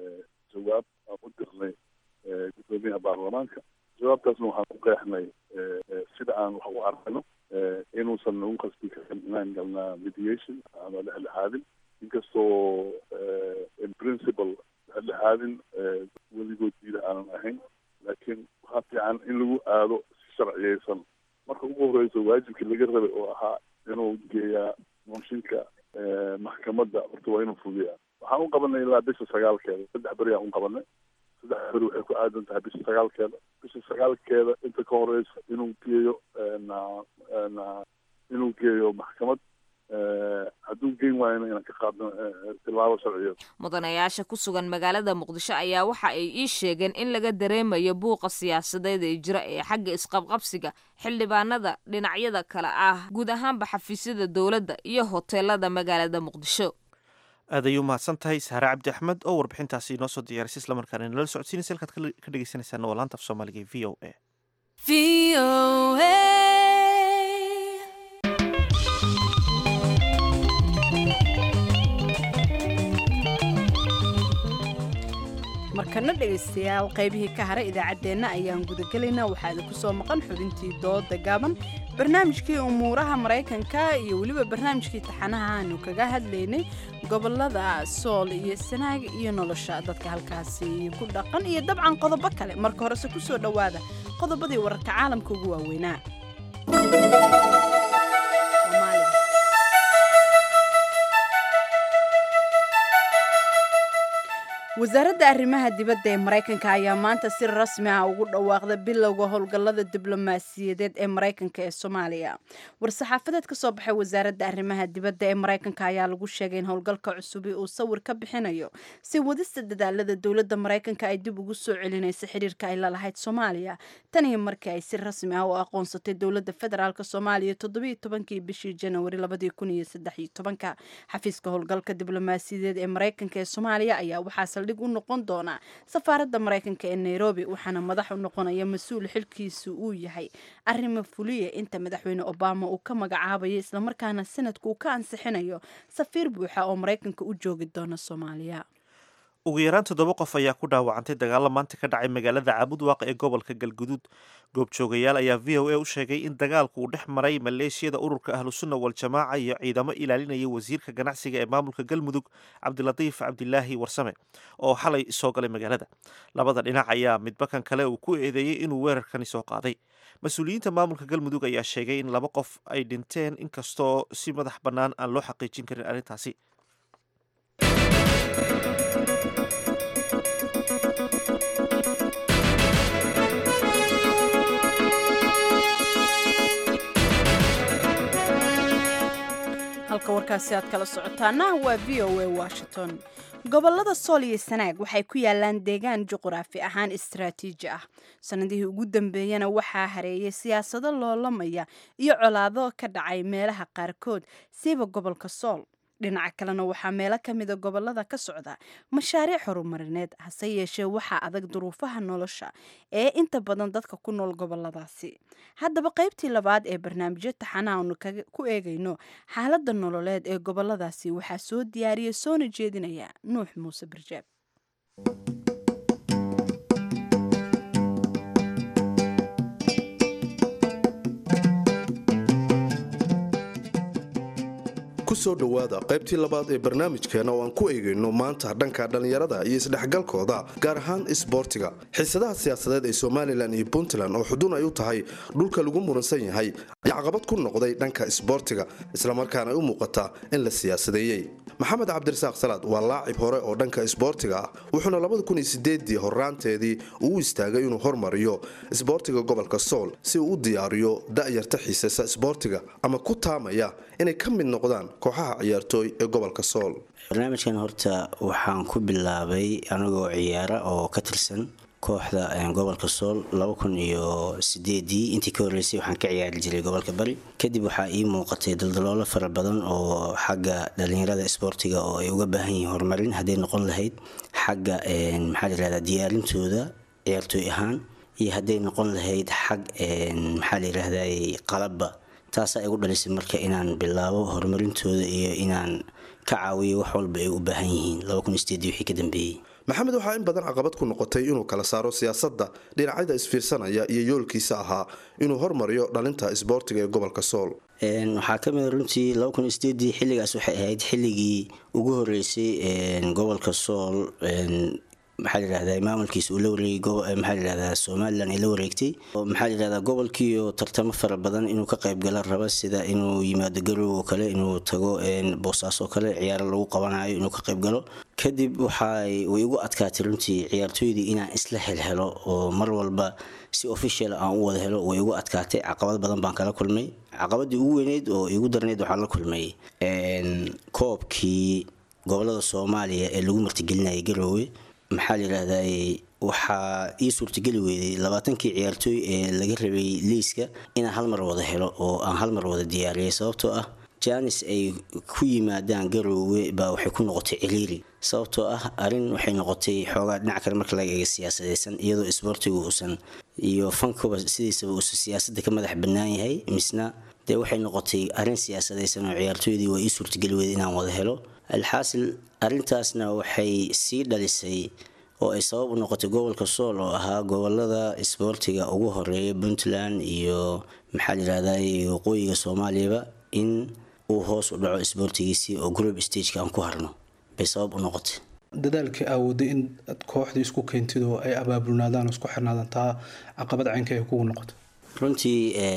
jawaab aan u dirnay guddoomiyaha baarlamaanka jawaabtaasna waxaan ku qeexnay sida aan wax u arkayno inuusan nagu qasbi karin inaan galnaa mediation ama dhexdhexaadin inkastoo in principle dhexdhexaadin weligood diida aanan ahayn laakiin waxaa fiican in lagu aado si sharciyeysan marka ugu horeyso waajibkii laga rabay oo ahaa inuu geeyaa mooshinka maxkamadda horta waa inuu fugiyaa waxaan u qabanay ilaa bisha sagaalkeeda saddex beri aan u qabanay saddex beri waxay ku aadan tahay bisha sagaalkeeda bisha sagaalkeeda inta ka horeysa inuu geeyo na na inuu geeyo maxkamad hadduu geyn waayona inaan ka qaadno tilaabo sharciyeed mudanayaasha ku sugan magaalada muqdisho ayaa waxa ay ii sheegeen in laga dareemayo buuqa siyaasadeed ee jira ee xagga isqabqabsiga xildhibaanada dhinacyada kale ah guud ahaanba xafiisyada dowladda iyo hoteelada magaalada muqdisho aad ayuu mahadsan tahay saare cabdi axmed oo warbixintaasi inoo soo diyaarisay islamarkaana inala socodsiinaysa halkaad ka dhegeysanaysaana waa laanta af soomaaliga ee v o a markana dhegaystayaal qaybihii ka haray idaacaddeenna ayaan gudagelaynaa waxaa idinku soo maqan xubintii dooda gaaban barnaamijkii umuuraha maraykanka iyo weliba barnaamijkii taxanaha aanu kaga hadlaynay gobolada sool iyo sanaag iyo nolosha dadka halkaasi ku dhaqan iyo dabcan qodobo kale marka horese ku soo dhowaada qodobadii wararka caalamka ugu waaweynaa wasaaradda arrimaha dibadda ee maraykanka ayaa maanta si rasmi ah ugu dhawaaqda bilowga howlgallada diblomaasiyadeed ee maraykanka ee soomaaliya war-saxaafadeed ka soo baxay wasaaradda arrimaha dibadda ee maraykanka ayaa lagu sheegay in howlgalka cusubi uu sawir ka bixinayo si wadista dadaalada dowladda maraykanka ay dib ugu soo celinaysa xiriirka ay lalahayd soomaaliya tanii markii ay si rasmi ah u aqoonsatay dowladda federaalk soomaaliya toddobiiyo tobankii bishii janawari labadii kun iyo saddex iyo tobanka xafiiska howlgalka diblomaasiyadeed ee maraykanka ee soomaaliya ayaa waxaa dhig u noqon doona safaaradda maraykanka ee nairobi waxaana madax u noqonaya mas-uul xilkiisu uu yahay arrima fuliya inta madaxweyne obama uu ka magacaabayo islamarkaana sanadku uu ka ansixinayo safiir buuxa oo maraykanka u joogi doona soomaaliya ugu yaraan toddoba qof ayaa ku dhaawacantay dagaalo maanta ka dhacay magaalada caabudwaaq ee gobolka galguduud goobjoogayaal ayaa v o a u sheegay in dagaalku uu dhex maray maleeshiyada ururka ahlusunna waljamaaca iyo ciidamo ilaalinaya wasiirka ganacsiga ee maamulka galmudug cabdilatiif cabdilaahi warsame oo xalay soo galay magaalada labada dhinac ayaa midba kan kale uu ku eedeeyey inuu weerarkani soo qaaday mas-uuliyiinta maamulka galmudug ayaa sheegay in laba qof ay dhinteen inkastoo si madax bannaan aan loo xaqiijin karin arrintaasi halka warkaasi aad kala socotaana waa v o a washington gobolada sool iyo sanaag waxay ku yaalaan deegaan juquraafi ahaan istaraatiiji ah sanadihii ugu dambeeyana waxaa hareeyay siyaasado loolamaya iyo colaado ka dhacay meelaha qaarkood siiba gobolka sool dhinaca kalena waxaa meelo ka mida gobolada ka socda mashaariic horumarineed hase yeeshee waxaa adag duruufaha nolosha ee inta badan dadka ku nool goboladaasi haddaba qaybtii labaad ee barnaamijyo taxana aanu ku eegayno xaaladda nololeed ee goboladaasi waxaa soo diyaariya soona jeedinaya nuux muuse barjaab kusoo dhowaada qaybtii labaad ee barnaamijkeena oo aan ku eegayno maanta dhanka dhallinyarada iyo isdhexgalkooda gaar ahaan isboortiga xiisadaha siyaasadeed ee somalilan iyo puntland oo xudun ay u tahay dhulka lagu muransan yahay ayaa caqabad ku noqday dhanka isboortiga islamarkaana ay u muuqataa in la siyaasadeeyey maxamed cabdirasaaq salaad waa laacib hore oo dhanka isboortiga ah wuxuuna labadakunsieedii horaanteedii uu istaagay inuu hormariyo isboortiga gobolka sool si uu u diyaariyo da'yarta xiisaysa isboortiga ama ku taamaya inay ka mid noqdaan kooxaha ciyaartooy ee gobolka sool barnaamijkan horta waxaan ku bilaabay anigoo ciyaara oo ka tirsan kooxda gobolka sool iyo sideedii intii ka horeysay waxaan ka ciyaari jiray gobolka bari kadib waxaa ii muuqatay daldaloolo fara badan oo xagga dhalinyarada isboortiga oo ay uga baahan yihiin horumarin hadday noqon lahayd xagga maxaa layirahdaa diyaarintooda ciyaartooy ahaan iyo hadday noqon lahayd xag maxaa layirahdaa qalabba taasaa igu dhalisay marka inaan bilaabo horumarintooda iyo inaan ka caawiyo wax walba ay u baahan yihiin wixii ka dambeeyey maxamed waxaa in badan caqabad ku noqotay inuu kala saaro siyaasadda dhinacyada isfiirsanaya iyo yoolkiisa ahaa inuu hormariyo dhalinta isboortiga ee gobolka sool waxaa ka mid runtii xilligaas waxay ahayd xilligii ugu horeysay gobolka sool maxaa layirahdaa maamulkiisa uu la wareegay maxaa layirahdaa somalilan ay la wareegtay maxaa layirahdaa gobolkiioo tartamo fara badan inuu ka qayb gala raba sida inuu yimaado garow oo kale inuu tago boosaas oo kale ciyaaro lagu qabanayo inuu ka qayb galo kadib waxay way igu adkaatay runtii ciyaartooydii inaan isla helhelo oo mar walba si official aan u wada helo way igu adkaatay caqabad badan baan kala kulmay caqabadii ugu weyneyd oo igu darneyd waxaan la kulmay koobkii gobolada soomaaliya ee lagu martigelinayay garoowe maxaa layidhaahdaa waxaa ii suurtageli weyday labaatankii ciyaartooy ee laga rabay liiska inaan hal mar wada helo oo aan hal mar wada diyaariyay sababtoo ah janis ay ku yimaadaan garoowe baa waxay ku noqotay ciriiri sababtoo ah arin waxay noqotay xoogaa dhinac kale marka laga eega siyaasadaysan iyadoo isboortigu uusan iyo fankuba sidiisaba uusan siyaasadda ka madax bannaan yahay misna dee waxay noqotay arin siyaasadaysan oo ciyaartooydii waa ii suurtageli weyday inaan wada helo alxaasil arrintaasna waxay sii dhalisay oo ay sabab u noqotay gobolka sool oo ahaa gobolada isboortiga ugu horeeya puntland iyo maxaa layirahdaa waqooyiga soomaaliyaba in uu hoos u dhaco isboortigiisii oo group stageka aan ku harno bay sabab u noqotay dadaalkii aawooday in aad kooxda isku keentid oo ay abaabulnaadaan oo isku xirnaadaan taa caqabad caynka ay kugu noqoto runtii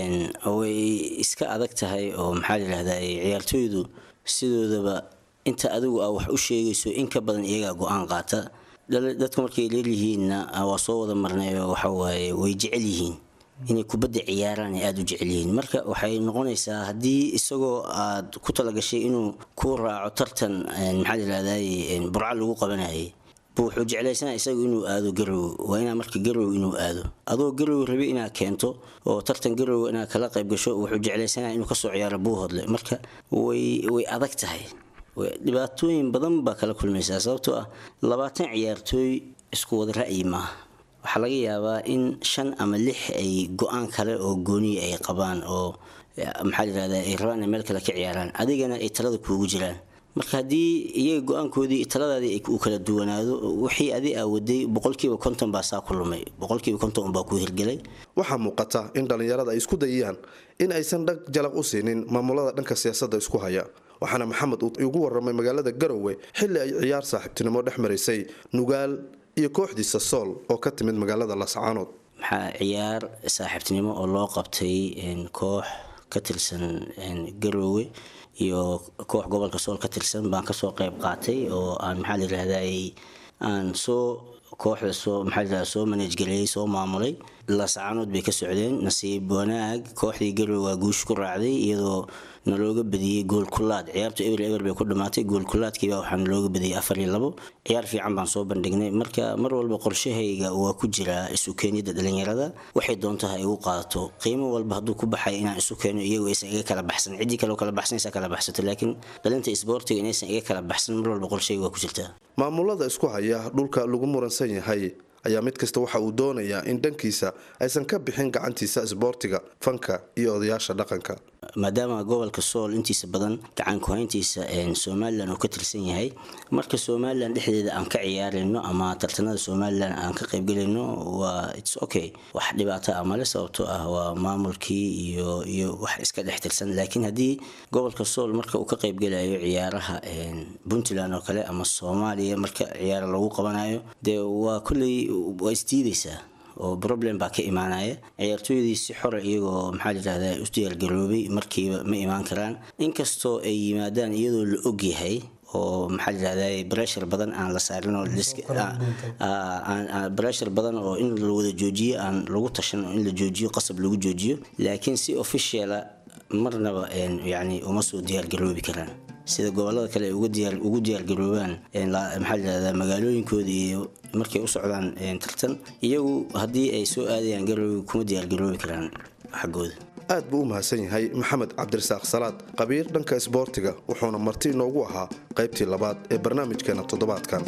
way iska adag tahay oo maxaa layirahdaa ciyaartooydu sidoodaba inta adigu aa wax u sheegayso in ka badan iyagaa go-aan qaata dadku markay leelyihiinna waa soo wada marnayo waxawaaye way jecel yihiin inay kubadda ciyaaraan ay aada u jecel yihiin marka waxay noqonaysaa haddii isagoo aad ku talagashay inuu ku raaco tartan maxaa layirahdaa burco lagu qabanayay bu wuxuu jeclaysanaa isagu inuu aado garow waa inaa marka garow inuu aado adoo garow rabi inaad keento oo tartan garow inaad kala qayb gasho wuxuu jeclaysanaa inuu kasoo ciyaaro buuhodle marka way way adag tahay dhibaatooyin badan baa kala kulmaysaa sababtoo ah labaatan ciyaartooy isku wada ra'yi maaha waxaa laga yaabaa in shan ama lix ay go-aan kale oo gooniya ay qabaan oo maxaa layirahdaa ay rabaan inay meel kale ka ciyaaraan adigana ay talada kuugu jiraan marka haddii iyaga go-aankoodii taladaadii uu kala duwanaado wixii adi aa waday boqolkiiba konton baa saa ku lumay boqolkiiba konton unbaa ku hirgelay waxaa muuqata in dhallinyarada ay isku dayayaan in aysan dhag jalaq u siinin maamulada dhanka siyaasadda isku haya waxaana maxamed uu igu waramay magaalada garowe xilli ay ciyaar saaxiibtinimo dhex marisay nugaal iyo kooxdiisa sool oo ka timid magaalada lascaanood maxaa ciyaar saaxiibtinimo oo loo qabtay koox ka tirsan garowe iyo koox gobolka sool ka tirsan baan kasoo qayb qaatay oo aan maxaa layirahdaa aan soo kooxda soo maxaa la yidhahdaa soo manajgareeyey soo maamulay laascaanood bay ka socdeen nasiib wanaag kooxdii garowe waa guush ku raacday iyadoo nalooga badiyey gool kulaad ciyaartu eber eber bay ku dhamaatay gool kulaadkiiba waxaa nalooga badiyey afar iyo labo ciyaar fiican baan soo bandhignay marka mar walba qorshahayga waa ku jiraa isu keenyada dhalinyarada waxay doonta ha igu qaadato qiimo walba hadduu ku baxay inaan isu keeno iyagoo aysan iga kala baxsan ciddii kaleo kala baxsanaysa kala baxsato laakiin dhalinta isboortiga inaysan iga kala baxsan mar walba qorshahayga waa ku jirtaa maamulada isku haya dhulka lagu muransan yahay ayaa mid kasta waxa uu doonayaa in dhankiisa aysan ka bixin gacantiisa isboortiga fanka iyo odayaasha dhaqanka maadaama gobolka sool intiisa badan gacan ku-hayntiisa somalilan uu ka tirsan yahay marka somalilan dhexdeeda aan ka ciyaarayno ama tartanada somalilan aan ka qaybgelayno waa its okay wax dhibaato ah male sababtoo ah waa maamulkii iyo iyo wax iska dhex tirsan laakiin haddii gobolka sool marka uu ka qaybgelayo ciyaaraha puntland oo kale ama soomaaliya marka ciyaara lagu qabanayo dee waa kolley waa isdiidaysaa oo problem baa ka imaanaya ciyaartooydii si xora iyagoo maxaa layidhahdaa u diyaargaroobay markiiba ma imaan karaan inkastoo ay yimaadaan iyadoo la ogyahay oo maxaa layidhahdaa breshar badan aan la saarin oo breshar badan oo in la wada joojiyo aan lagu tashan oo in la joojiyo qasab lagu joojiyo laakiin si officiala marnaba yani uma soo diyaargaroobi karaan sida gobolada kale ay ugu diyaargaroobaan maxaa layidhahdaa magaalooyinkooda iyo markay u socdaan tartan iyagu haddii ay soo aadayaan garoobi kuma diyaargaroobi karaan xaggooda aad buu u mahadsan yahay maxamed cabdirasaaq salaad qabiir dhanka isboortiga wuxuuna marti inoogu ahaa qaybtii labaad ee barnaamijkeena toddobaadkan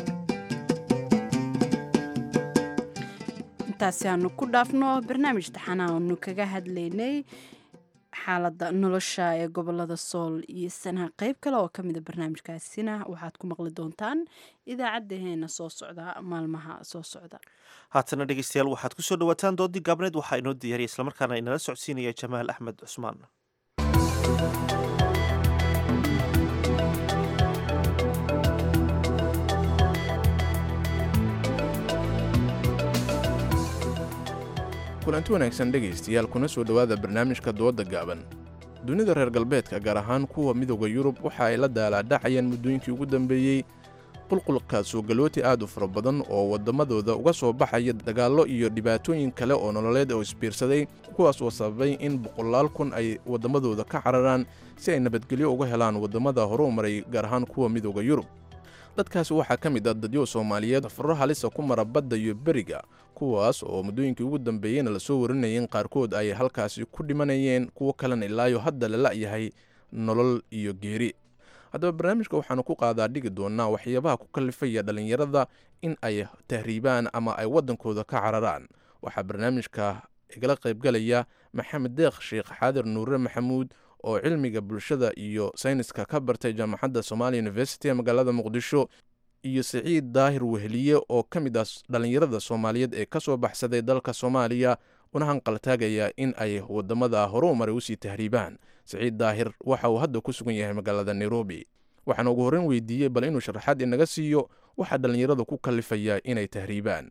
intaasi aanu ku dhaafno barnaamij taxanaa aanu kaga hadlaynay xaalada nolosha ee gobolada sool iyo sanaha qeyb kale oo kamida barnaamijkaasina waxaad ku maqli doontaan idaacadeheena soo socda maalmaha soo socda haatana dhegeystayaal waxaad kusoo dhawaataan doodii gaabneed waxaa inoo diyaariya islamarkaana inala socodsiinaya jamaal axmed cusmaan kulanti wanaagsan dhegaystayaal kuna soo dhowaada barnaamijka dooda gaaban dunida reer galbeedka gaar ahaan kuwa midooda yurub waxa ay la daalaadhacayaan muddooyinkii ugu dambeeyey qulqulka suugalooti aad u fara badan oo waddamadooda uga soo baxaya dagaallo iyo dhibaatooyin kale oo nololeed oo isbiirsaday kuwaas oo sababay in boqolaal kun ay waddamadooda ka cararaan si ay nabadgelyo uga helaan waddamada horuu maray gaar ahaan kuwa midooda yurub dadkaasi waxaa ka mid ah dadyo soomaaliyeed faro halisa ku mara badda iyo beriga kuwaas oo muddooyinkii ugu dambeeyeyna lasoo warinayay in qaarkood ay halkaasi ku dhimanayeen kuwo kalena ilaayo hadda la la'yahay nolol iyo geeri haddaba barnaamijka waxaanu ku qaadaa dhigi doonaa waxyaabaha ku kallifaya dhallinyarada in ay tahriibaan ama ay waddankooda ka cararaan waxaa barnaamijka igala qaybgalaya maxamed deekh sheekh xaadir nuure maxamuud oo cilmiga bulshada iyo sayniska ka bartay jaamacadda somalia university ee magaalada muqdisho iyo siciid daahir weheliye oo ka mid ah dhallinyarada soomaaliyeed ee ka soo baxsaday dalka soomaaliya una hanqaltaagaya in ay waddamada horuu maray usii tahriibaan siciid daahir waxa uu hadda ku sugan yahay magaalada nairobi waxaana ugu horreyn weydiiyey bal inuu sharaxaad inaga siiyo waxaa dhallinyarada ku kallifaya inay tahriibaan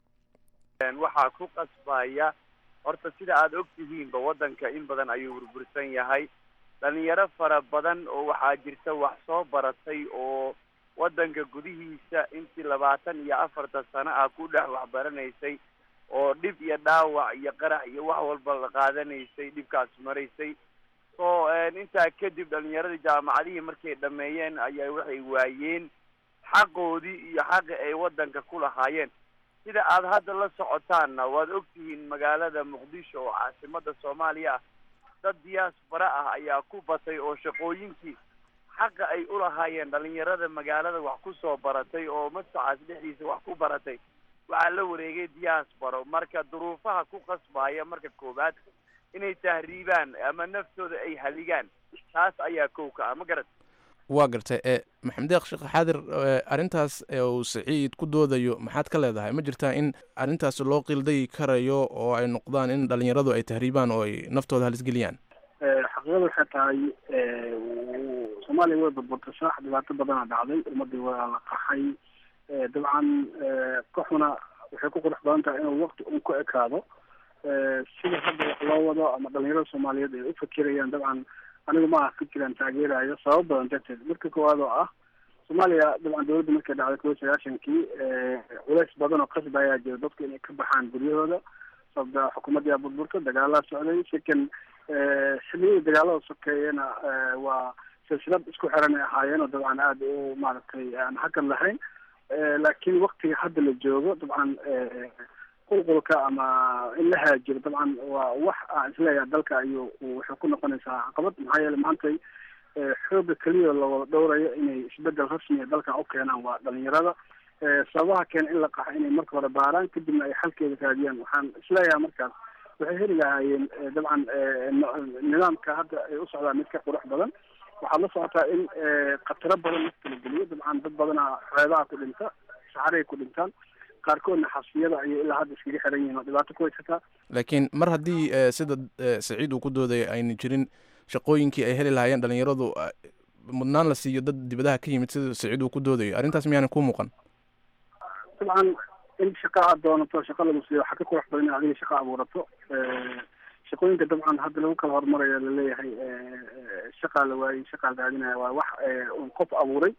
waxaa ku qasbaya horta sida aada og tihiinba waddanka in badan ayuu burbursan yahay dhalinyaro fara badan oo waxaa jirta wax soo baratay oo waddanka gudihiisa intii labaatan iyo afartan sano ah ku dhex waxbaranaysay oo dhib iyo dhaawac iyo qarax iyo wax walba la qaadanaysay dhibkaas maraysay so intaa kadib dhalinyaradii jaamacadihii markay dhameeyeen ayaa waxay waayeen xaqoodii iyo xaqi ay waddanka ku lahaayeen sida aad hadda la socotaanna waad ogtihiin magaalada muqdisho oo caasimada soomaaliya ah dad diyaasbara ah ayaa ku batay oo shaqooyinkii xaqa ay ulahaayeen dhalinyarada magaalada wax ku soo baratay oo masacaas dhexdiisa wax ku baratay waxaa la wareegay diyaasbaro marka duruufaha ku qasbaya marka koowaad inay tahriibaan ama naftooda ay haligaan taas ayaa kow ka ah ma garat waa gartay e maxamed deekh sheekh xaadir arrintaas uu siciid ku doodayo maxaad ka leedahay ma jirtaa in arrintaas loo qildagi karayo oo ay noqdaan in dhalinyaradu ay tahriibaan oo ay naftooda halisgeliyaan xaqiiqada waxay tahay soomaaliya way burburtay saax dhibaato badana dhacday ummadii waa la qaxay dabcan kooxuna waxay ku qurux badan tahay inuu waqti un ku ekaado sida hadda wax loo wado ama dhalinyarada soomaaliyeed ay u fakirayaan dabcan anigu ma aha fikiraan taageerayo sabab badan darteed marka koowaad oo ah soomaaliya dabcan dowladda markay dhacday kuwa sagaashankii culays badan oo qasba ayaa jira dadku inay ka baxaan guryahooda sababta xukuumadda yaa burburta dagaalaa socday second xilliyadii dagaalada sokeeyena waa silsilad isku xiran ay ahaayeen oo dabcan aada u maaragtay aan hakad lahayn laakiin waktiga hadda la joogo dabcan qulqulka ama in la haajiro dabcan waa wax aan isleeyahay dalka ayuu waxay ku noqonaysaa caqabad maxaa yeele maantay xooga keliya lawada dhowrayo inay isbedel rasmiya dalkan u keenaan waa dhalinyarada sababaha keena in la qaxo inay marka hore baaraan kadibna ay xalkeeda raadiyaan waxaan isleeyahay markaas waxay heli lahaayeen dabcan nidaamka hadda ay u socdaan mid ka qurux badan waxaad la socotaa in khataro badan marka la geliyo dabcan dad badanaa xeebaha ku dhinta saxaray ku dhintaan qaarkoodna xabsiyada ayay ilaa hadda iskaga xiran yihiin oo dhibaato ku haysataa laakiin mar haddii sida saciid uu ku doodaya ayna jirin shaqooyinkii ay heli lahaayeen dhalinyaradu mudnaan la siiyo dad dibadaha ka yimid sida saciid uu ku doodayo arrintaas miyaanan ku muuqan dabcan in shaqa aad doonato shaqa lagu siiyo waxaa ka qurux badan in adiga shaqa abuurato shaqooyinka dabcan hadda lagu kala horumarayo laleeyahay shaqaa la waayey shaqaa la raadinaya waa wax un qof abuuray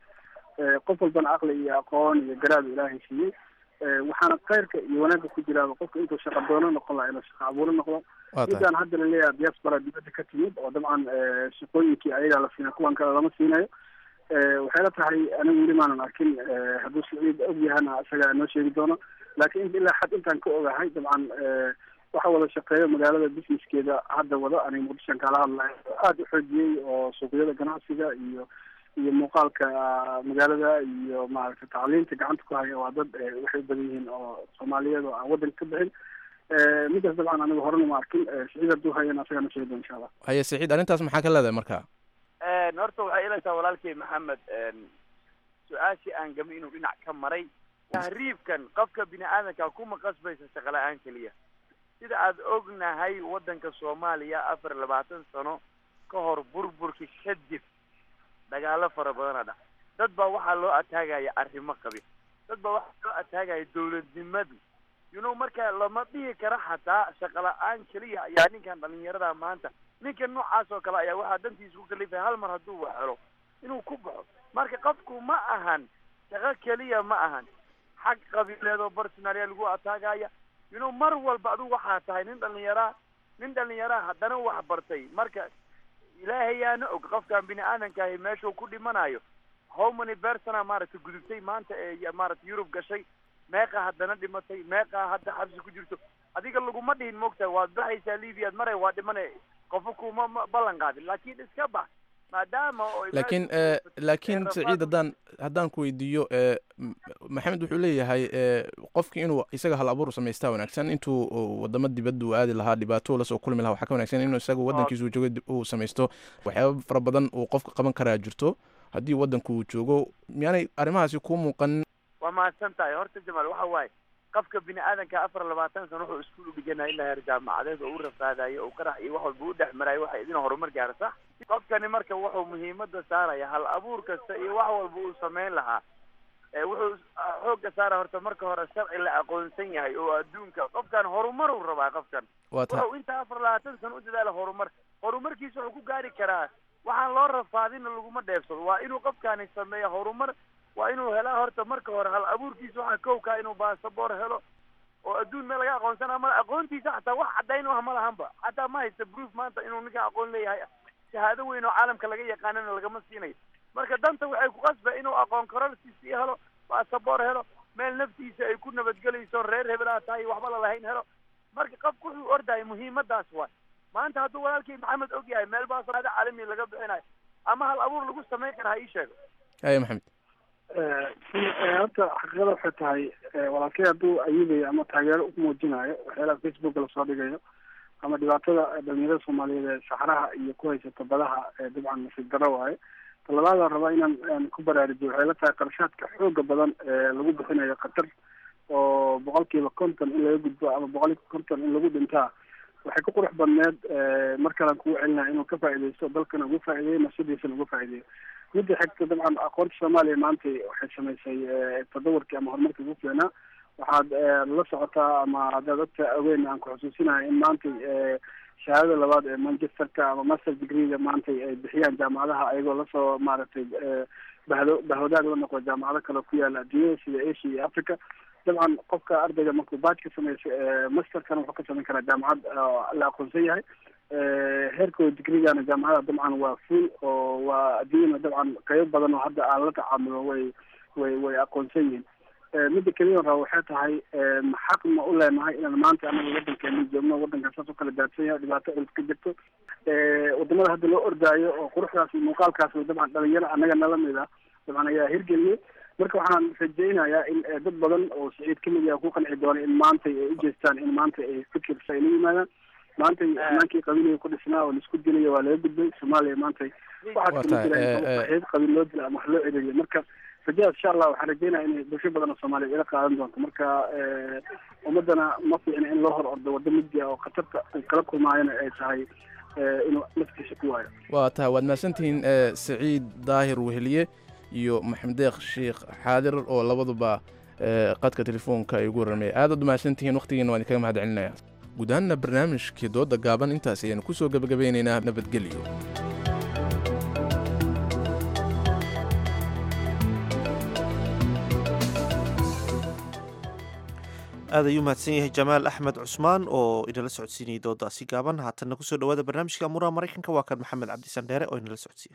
qof walbana aqli iyo aqoon iyo garaad ilaahay siiyey waxaana khayrka iyo wanaagga ku jiraaba qofka intuu shaqa doono noqon laha inuu shaqa abuuro noqdo midaan hadda laleeyahay diaspora dibadda ka timid oo dabcan shaqooyinkii ayagaa la siina kuwan kale lama siinayo waxay la tahay anigu weli maanan arkin hadduu saciid og yahana isaga noo sheegi doono laakiin ilaa xad intaan ka ogahay dabcan waxa wada shaqeeyo magaalada businesskeeda hadda wada aniga muqdishoan kaala hadlayo aada u xoojiyey oo suuqyada ganacsiga iyo iyo muuqaalka magaalada iyo maaragtay tacliinta gacanta ku haya waa dad waxay badan yihiin oo soomaaliyeed oo aan waddanka ka bixin midaas dabcan aniga horena ma arkin saciid hadduu hayana isagaa na sheegi doon insha allah haye saciid arrintaas maxaa ka leedahay marka horta waxay ilaysaa walaalkey maxamed su-aashii aan gami inuu dhinac ka maray tahriibkan qofka bini aadanka kuma qasbaysa shaqo la-aan keliya sida aad ognahay waddanka soomaaliya afar labaatan sano ka hor burburki kadib dagaalo fara badana dhac dad baa waxaa loo ataagaya arrimo qabi dad baa waxaa loo ataagaya dawladnimadu you know marka lama dhihi kara xataa shaqo la-aan keliya ayaa ninkan dhalinyarada maanta ninka noocaas oo kale ayaa waxaa dantiisa ku kalifaya hal mar hadduu wax helo inuu ku baxo marka qofku ma ahan shaqo keliya ma ahan xag qabiileed oo personalia lagu ataagaya you know mar walba adigu waxaa tahay nin dhalinyaraa nin dhalinyaraa haddana wax bartay marka ilaahayaana og qofkan bini aadankahi meeshuu ku dhimanayo how many persona maaragtay gudubtay maanta ee maaragtay yurub gashay meeqa haddana dhimatay meeqa hadda xabsi ku jirto adiga laguma dhihin moogtahay waad baxaysaa libiyaad maray waa dhimana qofa kuma ballan qaadin laakiin iska bax maadaama oo laakiin laakiin saciid haddaan haddaan ku weydiiyo maxamed wuxuu leeyahay qofki inuu isaga hal abuur samaystaa wanaagsan intuu wadamo dibadda uu aadi lahaa dhibaato lasoo kulmi lahaa waxaa ka wanaagsan inuu isaga waddankiisa uu joogo uu samaysto waxyaaba fara badan uu qofka qaban karaa jirto haddii waddanku uu joogo miyaanay arrimahaasi kuu muuqanin waa mahadsan tahay horta jamaal waxa waaye qofka bini aadanka afar labaatan sano wuxuu iskuul u dhiganaya ilaa heer jaamacadeed oo u rafaadayo oo qarax iyo wax walba u dhex marayo waxa idin horumar gaara sax qofkani marka wuxuu muhiimada saaraya hal abuur kasta iyo wax walba uu samayn lahaa wuxuu xooga saara horta marka hore sharci la aqoonsan yahay oo adduunka qofkan horumar uu rabaa qofkan wuxuu inta afar labaatan sano u dadaala horumar horumarkiisa wuxuu ku gaari karaa waxaan loo rafaadina laguma dheefsado waa inuu qofkani sameeya horumar waa inuu helaa horta marka hore hal abuurkiisa waxaa kowkaa inuu basaboor helo oo adduun meel laga aqoonsana ma aqoontiisa xataa wax caddayn u ah ma lahanba xataa ma haysta proof maanta inuu ninka aqoon leeyahay shahaado weyn oo caalamka laga yaqaanana lagama siinayo marka danta waxay ku qasba inuu aqoon kororsiisi helo basaboor helo meel naftiisa ay ku nabadgelayso reer hebelaa tahay waxba lalahayn helo marka qofku wuxuu ordahay muhiimadaas waay maanta hadduu walaalkii maxamed og yahay meel baasaado caalami laga bixinayo ama hal abuur lagu samayn kara ha ii sheego haya maxamed horta xaqiiqada waxay tahay walaalkay hadduu ayudayo ama taageero u muujinayo waxyaalaha facebook lasoo dhigayo ama dhibaatada dhalinyarada soomaaliyeed ee saxraha iyo ku haysata badaha dabcan nasiib daro waaye talabaada rabaa inaan ku baraarujiyo waxay la tahay qarashaadka xooga badan ee lagu bixinayo qatar oo boqolkiiba konton in laga gudbo ama boqolkiiba konton in lagu dhintaa waxay ku qurux badneed mar kalean kugu celinaya inuu ka faaidaysto dalkana ugu faa'ideeyo nafsadiisana uga faa'ideeyo midda xigta dabcan aqoonta soomaaliya maanta waxay samaysay tadawarkii ama horumarkii ugu fiicnaa waxaad la socotaa ama haddaad ogta ogeyn aan ku xusuusinahay in maanta shahaadada labaad ee manchesterka ama master degreega maanta ay bixiyaan jaamacadaha ayagoo lasoo maaragtay bahdo bahwadaag la noqdo jaamacado kale ku yaala adduunyada sida asia iyo africa dabcan qofka ardayga markuu baaj ka sameyso masterkana wuxuu ka samayn karaa jaamacad la aqoonsan yahay heerkooda digrigana jaamacada dabcan waa full oo waa adduunyana dabcan qaybo badan oo hadda aan la tacaamulo way way way aqoonsan yihiin midda keliya raba waxay tahay xaq ma u leenahay inaan maanta anaga wadankeena joogno wadankan saas u kala daadsan yahay dhibaato culus ka jirto wadamada hadda loo ordaayo oo quruxdaas iyo muuqaalkaas dabcan dhalinyaro anaga nala mid ah dabcan ayaa hirgeliyay marka waxaan rajaynayaa in dad badan oo saciid kamid yaha ku qanci doona in maanta ay ujeestaan in maanta ay fikirsa ay la yimaadaan maanta amaankii qabiiliga ku dhisnaa oo laisku dilayo waa laga gudbay soomaaliya maanta waxaa kama jira in qabiil loo dila ama wax loo celiyo marka rajadaas insha allah waxaan rajeynaya inay bulsho badan oo soomaaliya ila qaadan doonto marka ummadana ma fiicna in loo hor ordo waddo mugdi ah oo khatarta uu kala kulmaayona ay tahay inuu naftiisa ku waayo waa tahay waad mahadsantihiin saciid daahir weheliye iyo maxamed deeq sheekh xaadir oo labaduba qadka telefoonka ay ugu warramaya aadaad u mahadsantihiin wakhtigiina waan idinkaga mahad celinaya guud ahaanna barnaamijkii dooda gaaban intaas ayaanu ku soo gebagabeynaynaa nabadgelyo aad ayuu mahadsan yahay jamaal axmed cusmaan oo inala socodsiinayay doodaasi gaaban haatanna kusoo dhawaada barnaamijka amuuraha maraykanka waa kan maxamed cabdisan dheere oo inala socodsiiya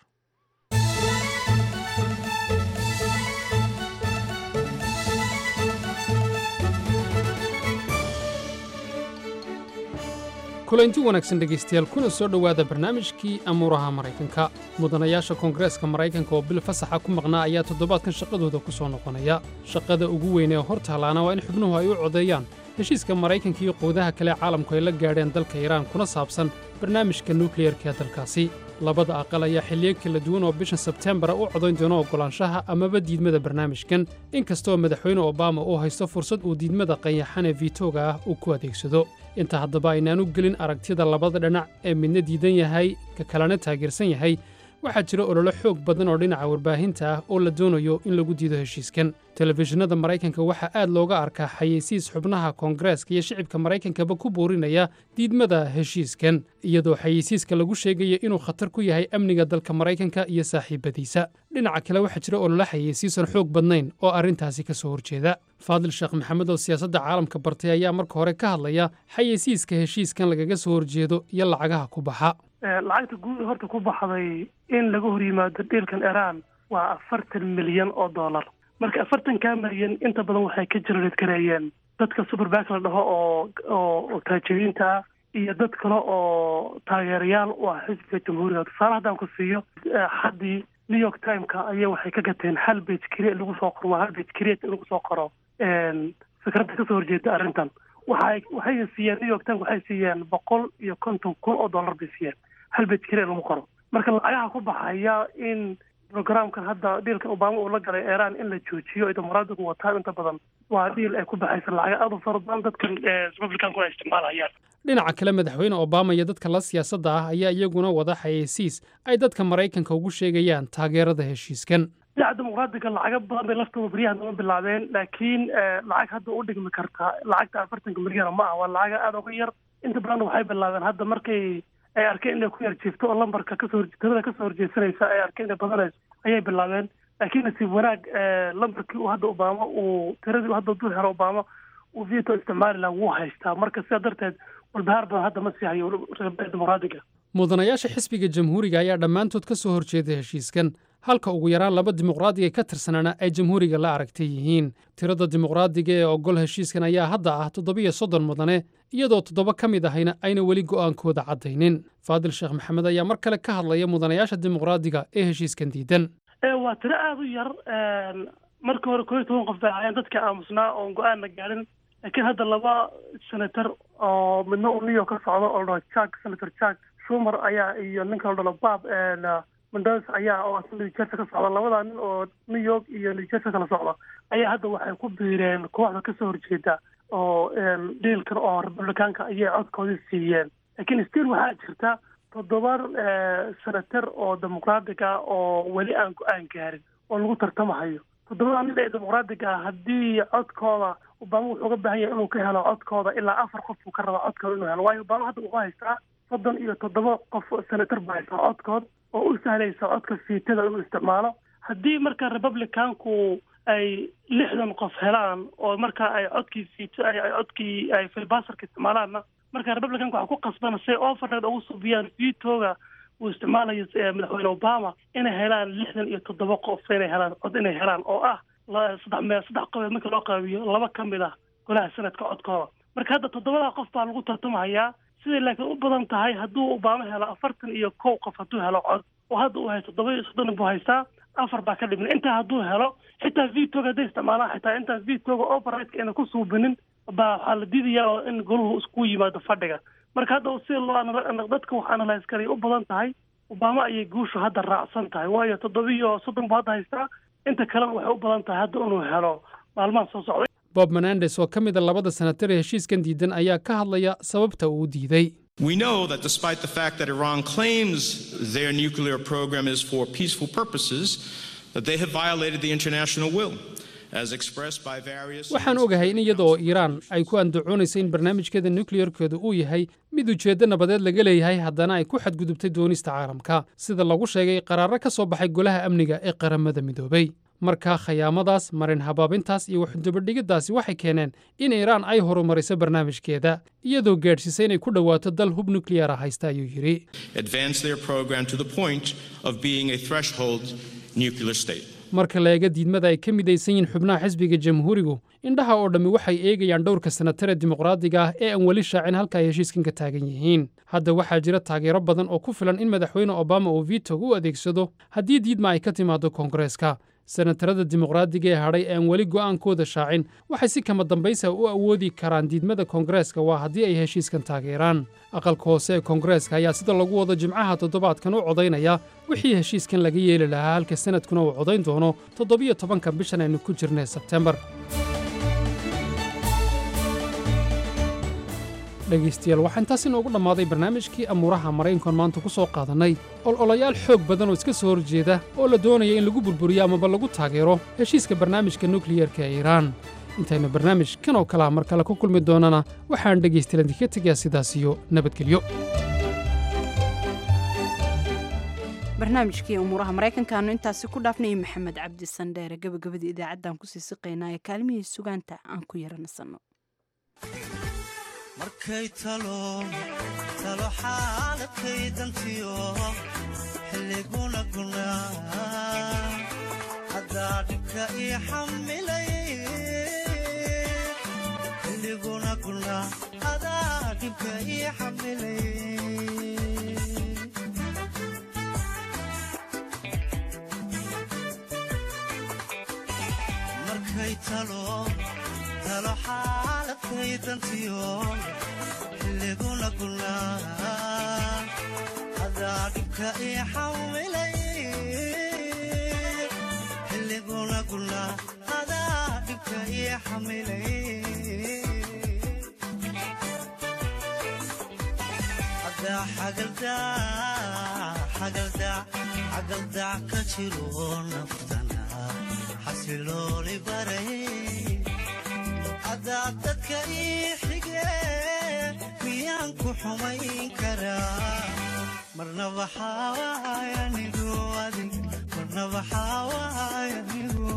kulanti wanaagsan dhegaystayaal kuna soo dhowaada barnaamijkii amuuraha maraykanka mudanayaasha koongareeska maraykanka oo bil fasaxa ku maqnaa ayaa toddobaadkan shaqadooda ku soo noqonaya shaqada ugu weyn ee hor tahlaana waa in xubnuhu ay u codeeyaan heshiiska maraykanka iyo quudaha kale caalamku ay la gaadheen dalka iiraan kuna saabsan barnaamijka nukliyerka ee dalkaasi labada aqal ayaa xilliyo kala duwan oo bishan sebteembara u codayn doono oggolaanshaha amaba diidmada barnaamijkan inkastoo madaxweyne obama uu haysto fursad uu diidmada qayaxan ee viitooga ah uu ku adeegsado inta haddaba aynaanu gelin aragtida labada dhinac ee midna diidan yahay ka kalena taageersan yahay waxaa jira ololo xoog badan oo dhinaca warbaahinta ah oo la doonayo in lagu diido heshiiskan telefishinada maraykanka waxaa aad looga arkaa xayeysiis xubnaha koongareeska iyo shicibka maraykankaba ku buurinaya diidmada heshiiskan iyadoo xayeysiiska lagu sheegaya inuu khatar ku yahay amniga dalka maraykanka iyo saaxiibadiisa dhinaca kale waxaa jira ololo xayeysiisan xoog badnayn oo arrintaasi ka soo horjeeda faadil sheekh maxamed oo siyaasadda caalamka bartay ayaa marka hore ka hadlaya xayeysiiska heshiiskan lagaga soo horjeedo iyo lacagaha ku baxa lacagta guud horta ku baxday in laga hor yimaado dhiilkan iran waa afartan milyan oo dollar marka afartankaa milyan inta badan waxay ka jarareed gareeyeen dadka superback la dhaho oo oo taajiriinta ah iyo dad kale oo taageerayaal u ah xisbiga jamhuuriga tusaale haddaan ku siiyo haddii new york timeka ayaa waxay ka gateen hal bage create lagu soo qoro hal bage create in lagu soo qoro fikradda kasoo horjeeda arrintan waxay waxay siiyeen new york times waxay siiyeen boqol iyo konton kun oo dollar bay siiyeen hal bage create lagu qoro marka lacagaha ku baxaya in programkan hadda dhiilkan obama uu la galay iran in la joojiyo ay dimuqraadigu wataan inta badan waa dhiil ay ku baxaysa lacaga aad u fara badan dadkan republicanku ay isticmaalayaan dhinaca kale madaxweyne obama iyo dadka la siyaasadda ah ayaa iyaguna wada xayeysiis ay dadka maraykanka ugu sheegayaan taageerada heshiiskan dhinaca dimuqraadiga lacaga badan bay laftooda baryahan dama bilaabeen laakiin lacag hadda u dhigmi kartaa lacagta afartanka milyana ma ah waa lacaga aada uga yar inta badan waxay bilaabeen hadda markay ay arkeen inay ku yar jiifto oo lambarka kasoo tirada kasoo horjeedsanaysa ay arkeen inay badanayso ayay bilaabeen laakiin nasiib wanaag lambarkii uu hadda obama uu tiradii hadda dul helo obama uu veto isticmaali laha wuu haystaa marka sidaa darteed walbahaar badan hadda ma sii hayo dimuqraadiga mudanayaasha xisbiga jamhuuriga ayaa dhammaantood ka soo horjeeda heshiiskan halka ugu yaraan laba dimuqraadiga ka tirsanaana ay jamhuuriga la aragtay yihiin tirada dimuqraadiga ee ogol heshiiskan ayaa hadda ah toddobiyo soddon mudane iyadoo toddoba ka mid ahayna ayna weli go'aankooda caddaynin faadil sheekh maxamed ayaa mar kale ka hadlaya mudanayaasha dimuqraadiga ee heshiiskan diidan waa tiro aada u yar markii hore koo iyo toban qof bay ahaayeen dadka aamusnaa oon go-aanna gaadhin laakiin hadda laba senator oo midna uu new york ka socdo oo la dhaho jack senator jack schumer ayaa iyo ninka la dhalo bab mendoz ayaa oo new jersey ka socda labadaa nin oo new york iyo new jersey kala socda ayaa hadda waxay ku biireen kooxda kasoo horjeeda oo dhiilkan oo republicaanka ayay codkoodii siiyeen laakiin still waxaa jirta toddoba senator oo dimuqraadiga oo weli aan go-aan gaarin oo lagu tartamahayo toddobada nin ee dimuqraadiga ah haddii codkooda obama wuxuu uga baahan yahay inuu ka helo codkooda ilaa afar qof buu ka rabaa codkooda inuu helo waayo obama hadda wuxuu haystaa soddon iyo toddoba qof senator baa haystaa codkood oo u sahlaysa codka fiitada inuu isticmaalo haddii marka republicanku ay lixdan qof helaan oo marka ay codkii fiito ay ay codkii ay filbaserka isticmaalaanna marka republicanka waxaa ku qasbana say overred ugu subiyaan vitoga uu isticmaalayo eh, madaxweyne obama inay helaan lixdan iyo toddoba qof inay helaan cod inay helaan oo ah la- saddex meel saddex qof marka loo qaabiyo laba ka mid ah golaha sanadka codkooda marka hadda toddobada qof baa lagu tartamahayaa siday laakiin u badan tahay hadduu obama helo afartan iyo kow qof hadduu helo cod oo hadda uu haysto toddoba iyo soddon buu haystaa afar baa ka dhiman intaa hadduu helo xitaa vitoga hadday isticmaalaan xitaa intaan vitoga overrideka ayna ku suubinin baa waxaa la diidayaa oo in goluhu iskugu yimaado fadhiga marka hadda si loo anal- dadka wax analyse karay u badan tahay obama ayay guushu hadda raacsan tahay waayo toddobiyo soddon buu hadda haystaa inta kalena waxay u badan tahay hadda inuu helo maalmaha soo socda bob menandes oo ka mid a labada senatar ee heshiiskan diidan ayaa ka hadlaya sababta uu diiday We know that despite the fact that Iran claims their nuclear program is for peaceful purposes, that they have violated the international will, as expressed by various. waxaan ogahay in iyada oo iiraan ay ku andacoonaysa in barnaamijkeeda nukliyarkeedu uu yahay mid ujeeddo nabadeed laga leeyahay haddana ay ku xadgudubtay doonista caalamka sida lagu sheegay qaraaro ka soo baxay golaha amniga ee qaramada midoobay markaa khayaamadaas marin habaabintaas iyo waxdabadhigiddaasi waxay keeneen in iiraan ay horumariso barnaamijkeeda iyadoo gaadhsiisay inay ku dhowaato dal hub nukliyara haysta ayuu yidhi advance their program to the point of being a threshold nuclear state. marka la eega diidmada ay ka midaysan yihiin xubnaha xisbiga jamhuurigu indhaha oo dhammi waxay eegayaan dhowrka senatar ee dimuqraadiga ah ee aan weli shaacin halka ay heshiiskan ka taagan yihiin hadda waxaa jira taageero badan oo ku filan in madaxweyne obama uu vitog u adeegsado haddii diidma ay ka timaado koongareeska senatarada dimuqraadiga ee hadhay ee aan weli go'aankooda shaacin waxay si kama dambaysa u awoodi karaan diidmada koongareeska waa haddii ay heshiiskan taageeraan aqalka hoose ee koongareeska ayaa sida lagu wado jimcaha toddobaadkan u codaynaya wixii heshiiskan laga yeeli lahaa halka sanadkuna uu codayn doono toddobiyo tobanka bishan aynu ku jirnay sebtembar dhegaystayaal waxaa intaas inoogu dhammaaday barnaamijkii amuuraha maraykankan maanta ku soo qaadannay ololayaal xoog badan oo iska soo horjeeda oo la doonaya in lagu burburiyo amaba lagu taageero heshiiska barnaamijka nukliyarka ee iiraan intaynu barnaamij kan oo kalea mar kale ku kulmi doonana waxaan dhegaystayaal idinka tegayaa sidaas iyo nabadgelyo barnaamijkii umuuraha maraykankaanu intaasi ku dhaafnayay maxamed cabdi sandheere gabagabadii idaacaddan kusii siqaynaa ee kaalmihii sugaanta aan ku yaranasanno markay talo talo xaaladkay dantiyo xilliguna gunaa haddaa dhibka ii xamilay xilliguna gunaa hadaa dhibka ii xamilay markay talo talo xaaladkay dantiyo xilliguna gunaa hadaa dhibka ii xamilay xilliguna gunaa hadaa dhibka ii xamilay hadaa xagaldaa xagaldaa xagaldaa ka jiro naftana xasilooli baray hadaa dadka ii xige miyaan ku xumayn karaa marna waxaa waay anigu adig marna waxaa waay anigu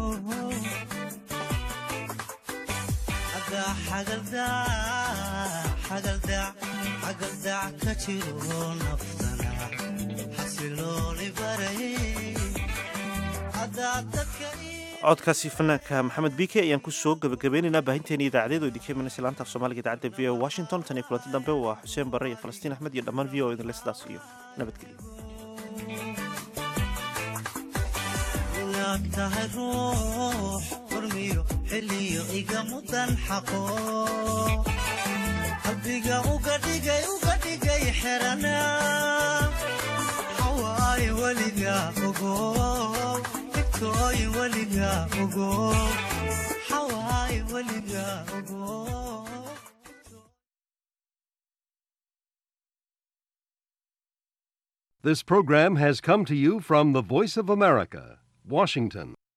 hadaa xagaldaa xagaldaa xagaldaa ka jiro naftana xasilooli baray hadaa dadka codkaasi fanaanka maxamed bike ayaan ku soo gebagabeynaynaa baahinteena idaacadeed oo idinka imanaysa laanta af soomaaliga idaacadda v o washington tan iyo kulanti dambe waa xuseen barre iyo falastiin axmed iyo dhammaan v o idinle sidaas iyo nabadgelyo inaad tahay ruux furmiyo xilliyo iga mudan xaqo qalbiga uga dhigay uga dhigay xerana xawaaye weliga ogo igtooy weliga ogo xawaaye weliga ogo This program has come to you from the Voice of America, Washington.